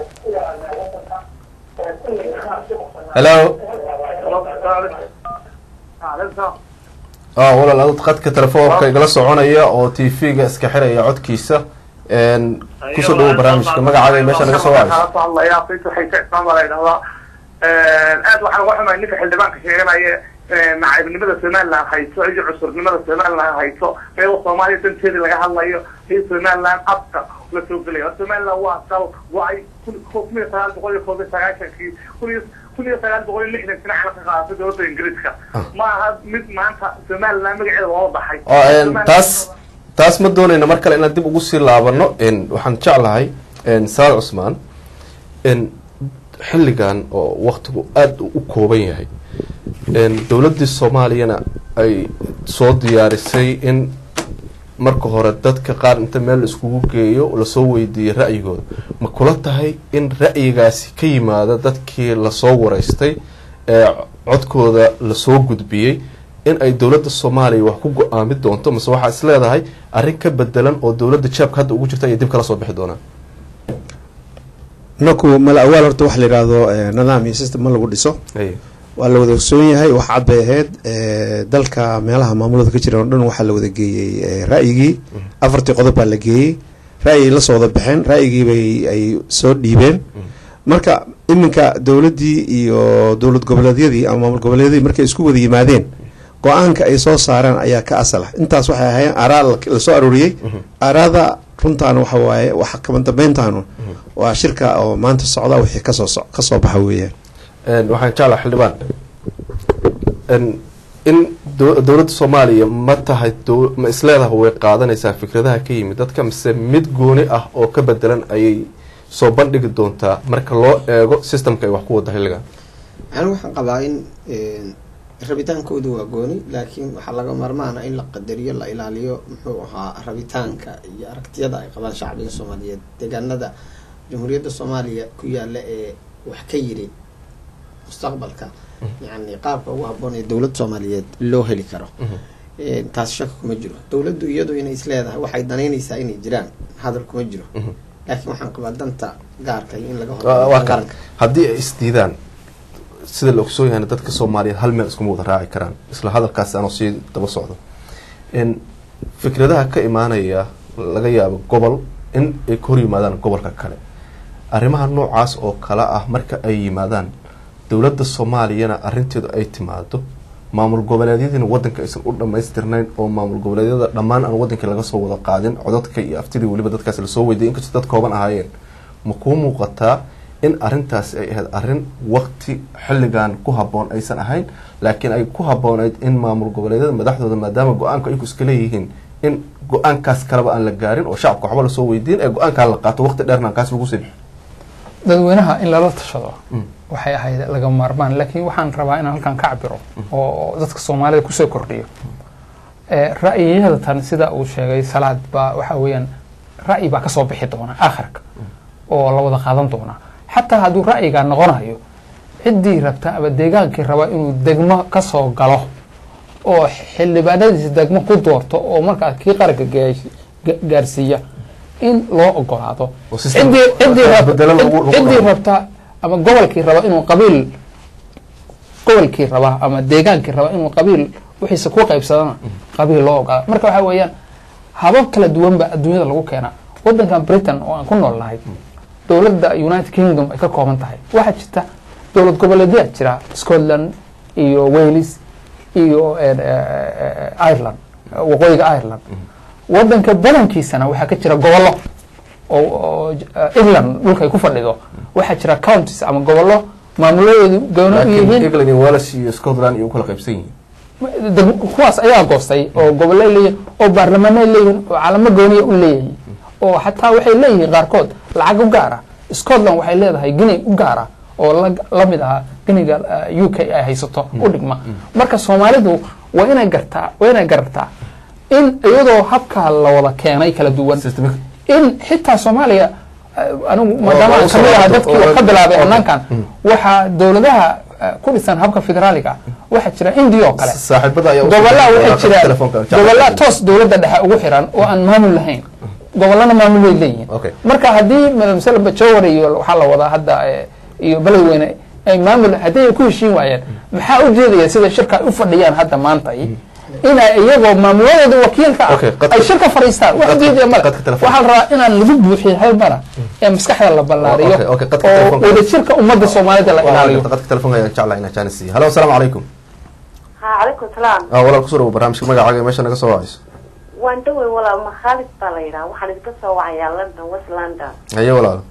helo ah walaal adad khadka telefoonka igala soconaya oo t v-ga iska xiraya codkiisa n kusoo dhawo barnaamijka magacaaga iyo meesha naga soo wacayso hadlayaa qiisa waxay ka ismaan baa la yidhahdaa aad waxaan uga xumahay ninka xildhibaanka sheeganaya nacaybnimada somaliland hayso iyo cusurnimada somaliland hayso iyadoo soomaaliya danteedii laga hadlayo iyo somaliland afka la soo gelayo somaliland waa dal waa ay kun iyo sagaal boqol iyo koob iyo sagaashankii kun iyo kun iyo sagaal boqol iyo lixdan sano cala ka qaadatay dowladda ingiriiska ma aha mid maanta somaliland magaceeda loo baxay oo n taas taas ma doonayna mar kale inaan dib ugu sii laabano n waxaan jeclahay n salaad cusmaan n xilligan oo waktigu aada u kooban yahay n dowladdii soomaaliyana ay soo diyaarisay in marka hore dadka qaar inta meel la iskugu geeyo lasoo weydiiyey ra'yigooda ma kula tahay in ra'yigaasi ka yimaada dadkii lasoo wareystay ee codkooda lasoo gudbiyey in ay dowladda soomaaliya wax ku go-aami doonto mase waxaa is leedahay arrin ka bedelan oo dowladda jaabka hadda ugu jirta ayay dib kala soo bixi doonaan naku mala awaal horta waxa la yidhaahdo eh, nidaam iyo system ma lagu dhiso Ay. waa la wada ogsoon yahay wax cad bay ahayd eh, dalka meelaha maamulada ka jira oo dhan waxaa la wada geeyey eh, ra'yigii afartii qodob baa la geeyey ra'yigii la soo wada baxeen ra'yigii bay ay soo dhiibeen marka iminka dowladdii iyo dowlad goboleedyadii ama maamul goboleedyadii markay isku wada yimaadeen go-aanka ay soo saareen ayaa ka asal ah intaas waxay ahayn araa lasoo arooriyey araada runtaana waxa waaye waxa kama dambeyntaanu waa shirka oo maanta socda wixii kasoo so kasoo baxa weeyaan waxaan jeclaa xildhibaan in dowladda soomaaliya ma tahay ma isleedaha way qaadanaysaa fikradaha ka yimid dadka mise mid gooni ah oo ka bedelan ayay soo bandhigi doontaa marka loo eego systemka ay wax ku wada xilligan anigu waxaan qabaa in rabitaankoodu waa gooni laakiin waxaa laga marmaana in la qadariyo la ilaaliyo muxuu ahaa rabitaanka iyo aragtiyada ay qabaan shacbiga soomaaliyeed deegaanada jamhuuriyadda soomaaliya ku yaala ee wax ka yiri mustaqbalka yani qaabka ugu haboon ee dowlad soomaaliyeed loo heli karo taas shaka kuma jiro dowladdu iyadu inay isleedahay waxay danaynaysaa inay jiraan hadal kuma jiro laakiin waxaan qabaa danta gaarka in laga waa kan haddii ay isdiidaan sida la ogsoon yahayna dadka soomaaliyeed hal meel iskuma wada raaci karaan isla hadalkaasi anoo sii daba socdo fikradaha ka imaanaya laga yaabo gobol in ay ka hor yimaadaan gobolka kale arrimaha noocaas oo kale ah marka ay yimaadaan dowladda soomaaliyana arrinteedu ay timaado maamul goboleedyadiina wadanka aysan u dhamaystirnayn oo maamul goboleedyada dhammaan aan wadankii laga soo wada qaadin codadka iyo aftidii weliba dadkaas lasoo weydiiyay inkastoo dad kooban ahaayeen ma kuu muuqataa in arrintaasi ay ahayd arrin wakti xilligan ku habboon aysan ahayn laakiin ay ku habboonayd in maamul goboleedyada madaxdooda maadaama go-aanka ayagu iska leeyihiin in go-aankaas kaleba aan la gaarin oo shacabka waxba lasoo weydiin ee go-aankaa la qaato waqti dheerna kaas lagu sii dadweynaha in lala tashado waxay ahayd laga maarmaan laakiin waxaan rabaa inaan halkan ka cabiro oo dadka soomaalida kusoo kordhiyo ra'yiyada tan sida uu sheegay salaad baa waxa weeyaan ra'yi baa kasoo bixi doona aakhirka oo la wada qaadan doona xataa hadduu ra'yigaa noqonayo ciddii rabta ama deegaankii raba inuu degmo kasoo galo oo xildhibaanadiisa degmo ku doorto oo markaas kii qaranka gaarsiiya in loo ogolaado ciddii rabta ama gobolkii raba inuu qabiil gobolkii raba ama deegaankii raba inuu qabiil wixiisa ku qaybsadana qabiil loo ogolaado marka waxa weeyaan habab kala duwan ba adduunyada lagu keenaa wadankan britain oo aan ku nool nahay dowladda united kingdom ay ka kooban tahay waxaa jirta dowlad goboleedyaa jira scotland iyo wales iyo ireland waqooyiga ireland wadanka badankiisana waxaa ka jira gobollo oo england dhulka ay ku fadhido waxaa jira counties ama gobollo maamuladoodu gooni u yihiin england iyo wales iyo scotland iyo u kala qaybsan yihiin kuwaas ayaa goostay oo gobollo leeyihin oo baarlamaanay leeyihin oo calamo gooniya u leeyihin oo xataa waxay leeyihiin qaarkood lacag u gaara scotland waxay leedahay gini u gaara oo lamid aha giniga u k ay haysato u dhigma marka soomaalidu waa inay gartaa waa inay garartaa in iyadoo habkaa la wada keenay kala duwan in xitaa soomaaliya anigu maadaama aan kamid aha dadkii wax ka bilaabay amnaankan waxaa dowladaha ku dhisan habka federaaliga waxaa jira india oo kale gobolaa waxaa jira gobolaa toos dowladda dhexe ugu xiran oo aan maamul lahayn gobolana maamul way leeyihiin marka haddii masala bajowar iyo waxaa la wadaa hadda iyo beledweyne ay maamul haddii ay ku heshiin waayeen maxaa u jeedaya sida shirka ay u fadhiyaan hadda maanta inay iyagoo maamuladooda wakiilka ah ay shirka fadhiistaan wax ujeedaya male waxaa la rabaa inaan lagu buuxiyo hal mara ee maskaxda la ballaariyo oo wadajirka ummadda soomaalida la ilaaliyo qadka telefonka ayaan jeclaa inaa jaanis siiyo halo asalaamu calaykum ha calaykum salaam ah walaal kusoo dhawo barnaamijka magacaaga meesha naga soo wacayso waan dhawey walaal makhaalid baa la yidhaha waxaan idinka soo wacayaa london west london haye walaal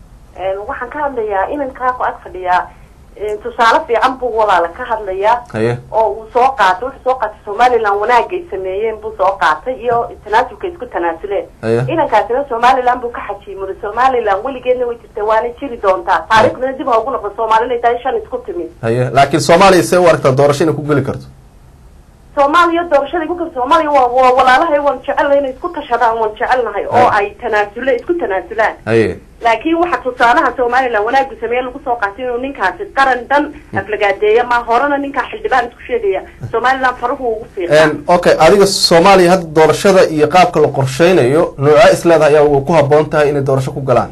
waxaan ka hadlayaa inankaa ku ag fadhiyaa tusaale fiican buu walaala ka hadlayaa haye oo uu soo qaatay wuxuu soo qaatay somaliland wanaagay sameeyeen buu soo qaatay iyo tanaasulka isku tanaasuleen haye inankaasina somaliland buu ka xajiimuri somaliland weligeedna way jirta waana jiri doontaa taariikhdana dib ha ugu noqdo soomaali inay tahay shan isku timid haye laakiin soomaaliya see u aragtaa doorasho inay ku geli karto soomaaliya doorashada igu kar soomaaliya waa waa walaalahay waan jecelnahay inay isku tashadaan waan jecelnahay oo ay tanaasule isku tanaasulaan haye laakiin waxa tusaalaha somaliland wanaagu sameeye lagu soo qaatay inuu ninkaasi qaran dhan aflagaadeeya ma horena ninkaa xildhibaan isku sheegaya somaliland faruhu ugu fiiqaa okay adiga soomaaliya hadda doorashada iyo qaabka la qorsheynayo noocaa isleedahay ayaa ku habboon tahay inay doorasho ku galaan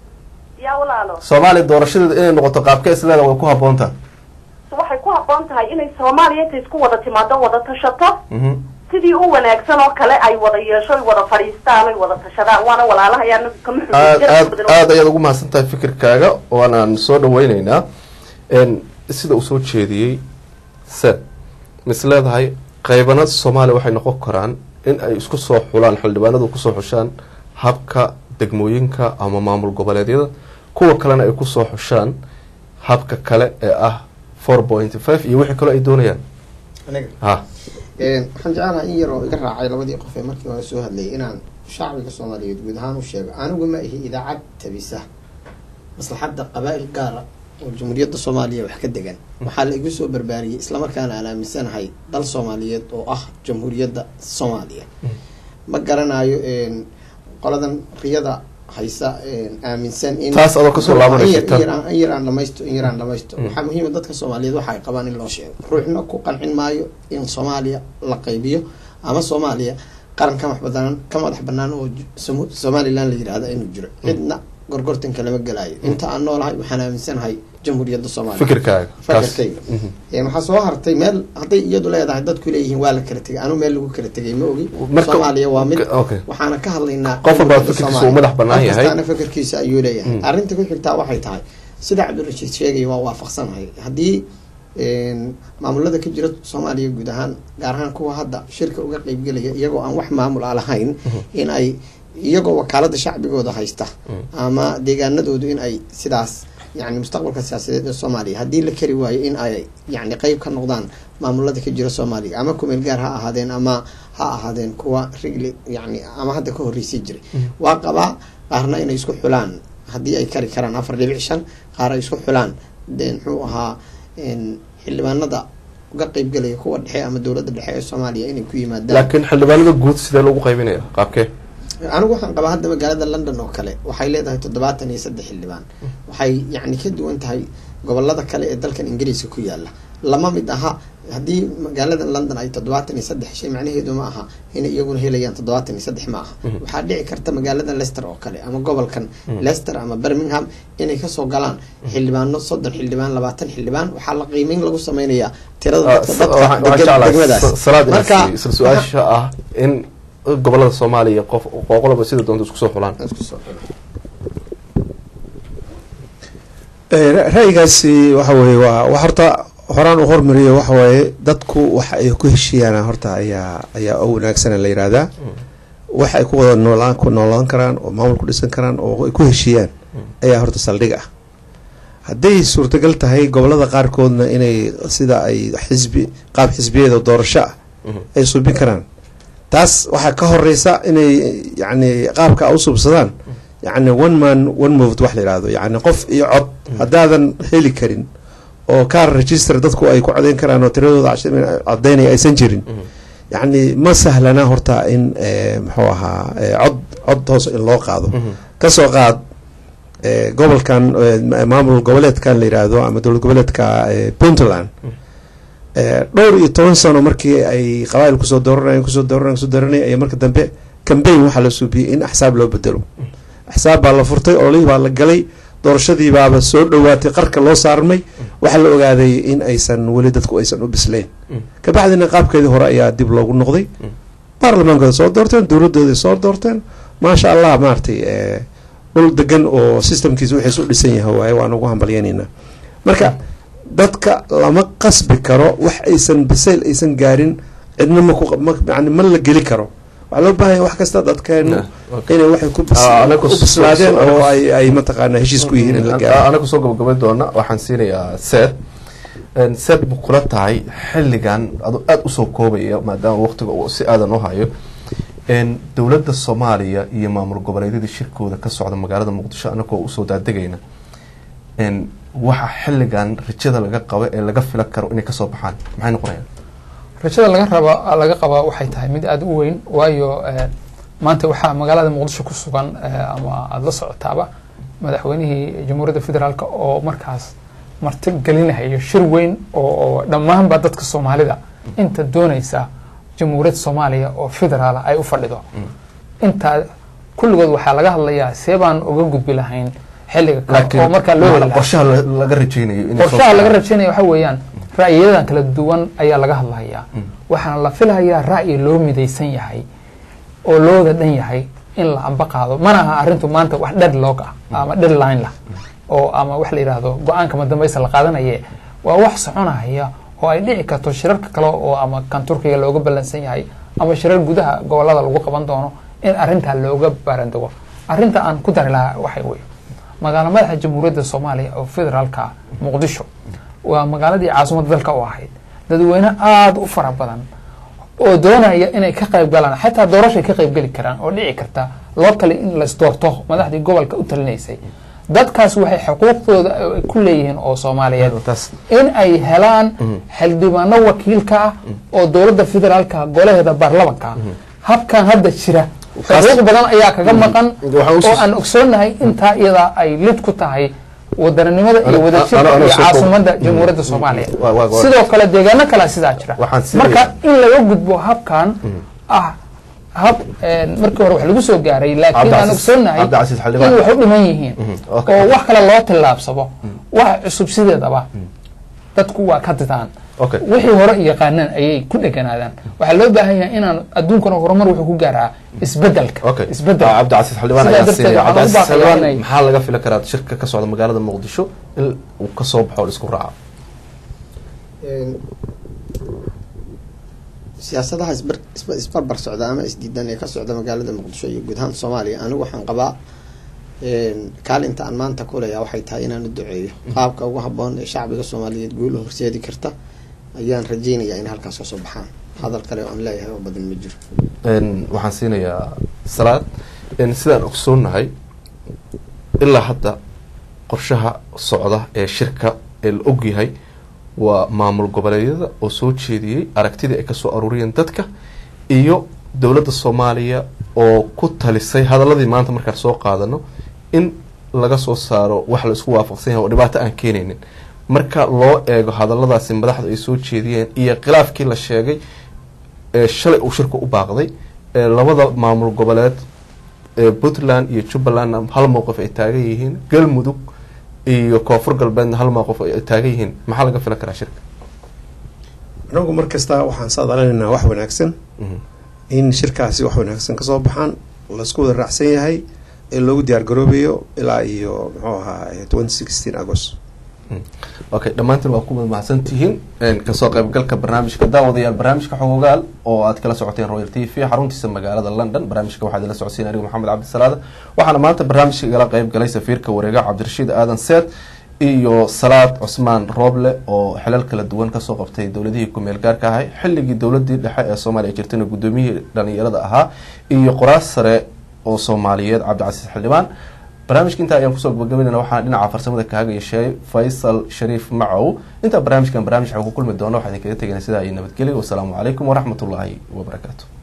yaa walaalo soomaaliya doorashadeeda inay noqoto qaabka isleedahay way ku habboon tahay waxay ku habboon tahay inay soomaaliya intay isku wada timaado wada tashato mhm sidii u wanaagsan oo kale ay wada yeesho ay wada fadhiistaan ay wada tashadaan waana walaalaha ayaa anagu kama aad aad xubin aad ayaad ugu mahadsan tahay fikirkaaga waanaan soo dhaweyneynaa n sida uu soo jeediyey se mis leedahay qaybana soomaaliya waxay noqon karaan in ay isku soo xulaan xildhibaanadu kusoo xushaan habka degmooyinka ama maamul goboleedyada kuwa kalena ay kusoo xushaan habka kale ee ah four point five iyo wixii kaloo ay doonayaan aniga ha waxaan jecelahay in yaroo iga raacay labadii qof ee markii hore soo hadlayay inaan shacbiga soomaaliyeed guud ahaan u sheego anigu ma ihi idaacad tabisa maslaxadda qabaa'il gaara oo jamhuuriyadda soomaaliya wax ka degan waxaa la igu soo barbaariyey islamarkaana aan aaminsanahay dal soomaaliyeed oo ah jamhuuriyadda soomaaliya ma garanayo qoladan riyada haysa aaminsan in Taas adoo kasoo laabanaysa, in tan. yar aan- in yar aan dhamaysto in yar aan dhamaysto waxaa muhiima dadka soomaaliyeed waxa ay qabaan in loo sheego ruuxna ku qancin maayo in soomaaliya la qaybiyo ama soomaaliya qaran ka madax banaan ka madax banaan oo ju- Somo- somaliland la yidhaahda inuu jiro cidna gorgortanka lama gelaayo inta aan noolahay waxaan aaminsanahay jamhuuriyadda soomaaliya fikirkaaga kaas fakarkayga Een, waxaa soo hartay meel hadday iyadu leedahay dadku leeyihiin waa la kala tegay anu meel lagu kala tegay ma ogi Marka- soomaaliya waa mid okay waxaana ka hadlaynaa Qof walba jamhuuriyadda fikirkiisa Soomaaliya. uu madax bannaan Qof yahay. kastaana fikirkiisa ayuu leeyahay Mm. arrinta ku xigtaa waxay tahay sida cabdirashiid sheegaya waa waafaqsanahay haddii een, maamulada ka jira soomaaliya guud ahaan gaar ahaan kuwa hadda shirka uga qeybgelaya iyagoo aan wax maamul a lahayn in ay iyagoo wakaalada shacbigooda haysta ama deegaanadoodu in ay sidaas yani mustaqbalka siyaasadeed ee soomaaliya haddii la kari waayo in ay yani qeyb ka noqdaan maamulada ka jira soomaaliya ama kumeel gaar ha ahaadeen ama ha ahaadeen kuwa rigli yani ama hadda ka horreysay jiray waa qabaa qaarna inay isku xulaan haddii ay kari karaan afar dhibic shan qaar ay isku xulaan de muxuu ahaa een, xildhibaanada uga qeybgelaya kuwa dhexe ama dowladda dhexe ee soomaaliya inay ku yimaadaan laakiin xildhibaanada guud sidee lagu qaybinaya qaabkee anigu waxaan qabaa hadda magaalada london oo kale waxay leedahay toddobaatan iyo saddex xildhibaan waxay yani ka duwan tahay gobolada kale ee dalkan ingiriiska ku yaala lama mid aha haddii magaalada london ay toddobaatan iyo saddex shay macnaheedu ma aha inay iyaguna helayaan toddobaatan iyo saddex ma aha waxaa dhici karta magaalada leicester oo kale ama gobolkan leicester ama birmingham inay kasoo galaan xildhibaano soddon xildhibaan labaatan xildhibaan waxaa la qiimeyn lagu sameynayaa tirada dadka dadka degan degmadaas salaad marka isla su-aasha ah in gobolada soomaaliya qof qoqolaba sida doonta isku soo xulaan Isku soo xidho. Eh, ra- ra'yigaasi waxa weeye waa wax horta horaan u hormariyo waxa waaye dadku waxa ay ku heshiiyaan horta ayaa ayaa u wanaagsan la yihahdaa waxa ay ku wada noolaan ku noolaan karaan oo maamul ku dhisan karaan oo ay ku heshiiyaan ayaa horta saldhig ah hadday suurtagal tahay gobolada qaarkoodna inay sida ay xisbi qaab xisbiyeeda doorasho ah ay subin karaan taas waxaa ka horeysa inay yani qaabka u subsadaan yani one man one moved wax la yihahdo yani qof iyo cod haddaadan heli karin oo kaar register dadku ay ku codeyn karaan oo tiradooda cash- codeynaya aysan jirin yani ma sahlana horta in eh, muxuu ahaa eh, cod cod hoos in loo qaado kasoo qaad eh, gobolkan eh, ma- maamul goboleedkan la yidhaahdo ama dowlad goboleedka eh, puntland Eh, dhowr iyo toban sano markii ay qabaa'il kusoo dooranayeen kusoo dooranayeen kusoo dooranayeen ayaa marka dambe cambaign waxaa la suubiyey in axsaab loo bedelo axsaab baa la furtay ololihii baa la galay doorashadii baaba soo dhowaatay qarka loo saarmay waxaa la ogaaday in aysan weli dadku aysan u bisleen kabacdina qaabkeedii hore ayaa dib loogu noqday baarlamaankooda soo doorteen dowladooda soo doorteen maasha allah maaragtay eh, dhul degan oo systemkiisa wixiis u dhisan yahay waaye waan ugu hambalyaneynaa marka dadka lama qasbi karo wax aysan bisayl aysan gaarin cidna ma ku ma yani ma la geli karo waxaa loo baahan yahay wax kasta dadkeenu inay waxay ku bis- Ah, anagu u so- bislaadeen so- oo ay ay mataqaana heshiis ku yihiin in la gaaro anagu soo gabagabay doona waxaan siinayaa seed seed bu kula tahay xilligan adoo aada usoo koobaya maadaama waqtiga uu si aadan u hayo n dowladda soomaaliya iyo maamul goboleedyadii shirkooda ka socda magaalada muqdisho anagoo usoo daadegayna n waxa xilligan rajada laga qabo ee laga fila karo inay kasoo baxaan maxay noqonayaan rajada laga raba laga qabaa waxay tahay mid aada u weyn waayo eh, maanta waxaa magaalada muqdisho ku sugan eh, ama aada la socotaaba madaxweynihii jamhuuriyadda federaalk oo markaas marti gelinayo shir weyn oo oo dhammaanba dadka soomaalida inta dooneysa jamhuuriyadda soomaaliya oo federaala ay u fadhido intaa kulligood waxaa laga hadlayaa see baan uga gudbi lahayn xilliga kale oo markaa loo heli lahaa qorshaha la- laga rajeynayo inay soo qorshaha laga baxaan. rajaynaya waxa weeyaan ra'yiyadan kala duwan ayaa laga hadlayaa waxaana la filayaa ra'yi loo midaysan yahay oo looda dhan yahay in la amba qaado mana aha arrintu maanta wax deadlock ah ama deadline lah oo ama wax la yidhaahdo go-aanka madambaysa la qaadanaye waa wax soconaya oo ay dhici karto shirarka kale oo ama kan turkiga looga ballansan yahay ama shirar gudaha gobolada lagu qaban doono in arrintaa looga baarandego arrinta aan ku dari lahaa waxay wey magaalo madaxa jamhuuriyadda soomaaliya oo federaalka ah muqdisho waa magaaladii caasimadda dalka u ahayd dadweyne aada u fara badan oo doonaya inay ka qayb galaan xataa doorashay ka qayb geli karaan oo dhici karta loo kale in laisdoorto madaxdii gobolka u talinaysay dadkaas waxay xuquuqdooda ay ku leeyihiin oo soomaaliyeed taas in ay helaan xildhibaano wakiilka ah oo dowladda federaalka golaheeda baarlamanka ah habkan hadda jira xuquuq badan ayaa kaga maqan Waxaan usus- oo aan ogsoonahay intaa iyadaa ay lid ku tahay wadaninimada iyo Ana- wadajirka ana- ana iyo soo koob- caasimada jamhuuriyadda soomaaliya Waa- waa- waa- sidoo kale deegaano kalea sidaa jira Waxaan siinaya- marka in laga gudbo habkan ah hab een, markii hore wax lagu soo gaaray laakiin aan Cabdicasiis- ogsoonahay Cabdicasiis Xildhibaan. in wax u dhiman yihiin okay. oo wax kale loo tillaabsado wax cusub sideedaba dadku waa ka didaan Okay. wixii hore yaqaanaan ayay ku dheganaadaan waxaa loo baahan yahay inaan adduunkana horumar wuxuu ku gaaraa isbedelka okay isbedel Ah, cabdicasiis xildhibaan Sidaa ayaa darteed siinaya waxaan ugu cabdicasiis baaqayaa xildhibaan inay- maxaa laga fili karaa shirka ka socda magaalada muqdisho in uu ka soo baxo oo la isku raaco Een, siyaasadaha isbar isba- isbarbar socda ama isdiidan ee ka socda magaalada muqdisho iyo guud ahaan soomaaliya anigu waxaan qabaa een, kaalinta aan maanta kuleeyaa waxay tahay inaan u duceeyo qaabka ugu haboon ee shacbiga soomaaliyeed guula horseedi karta ayaan rajeynayaa in halkaas kasoo baxaan hadal kale oo aan leeyahay oo badan ma jiro Een, waxaan siinayaa salaad een, sidaan ogsoonnahay ilaa hadda qorshaha socda ee shirka ee la ogyahay waa maamul goboleedyada oo soo jeediyey aragtidii ay kasoo aruuriyeen dadka iyo dowladda soomaaliya oo ku talisay hadaladii maanta markaan soo qaadano in laga soo saaro wax la isku waafaqsan yahay oo dhibaato aan keenaynin marka loo eego hadaladaasi madaxda ay soo jeediyeen iyo khilaafkii la sheegay ee shalay uu shirku u baaqday ee labada maamul goboleed ee puntland iyo jubbalandna hal mowqif ay taagan yihiin galmudug iyo koonfur galbeedna hal mowqif ay taagan yihiin maxaa laga filan karaa shirka anagu mar kasta waxaan saadalinaynaa wax wanaagsan Mhm. in shirkaasi wax wanaagsan kasoo baxaan laisku wada raacsan yahay ee loogu diyaar garoobayo ilaa iyo muxuu ahaa twenty sixteen agost okay dhammaantiin waa ku mahadsan tihiin Een, kasoo qaybgalka barnaamijka daawadayaal barnaamijka xogogaal oo aad kala socoteen royal t v xaruntiisa magaalada london barnaamijka waxaad ila socodsiin anigu maxamed cabdisalaada waxaana maanta barnaamijka igala qayb galay safiirka wareega cabdirashiid aadan seed iyo salaad cusmaan rooble oo xilal kala duwan kasoo qabtay dowladihii ku-meel gaarka ahay xilligii dowladii dhexe ee soomaaliya jirtayna gudoomiyihii dhalinyarada ahaa iyo qoraas sare oo soomaaliyeed cabdicasiis xildhibaan barnaamijka intaa ayaan kusoo gabagabaynayna waxaan dhinaca farsamada kaaga yeeshay faysal shariif macow intaa barnaamijkan barnaamij xog ku kulmi doono waxaan idinkaga tegayna sidaa iyo nabadgelyo wasalaamu calaykum waraxmatullaahi wabarakaatu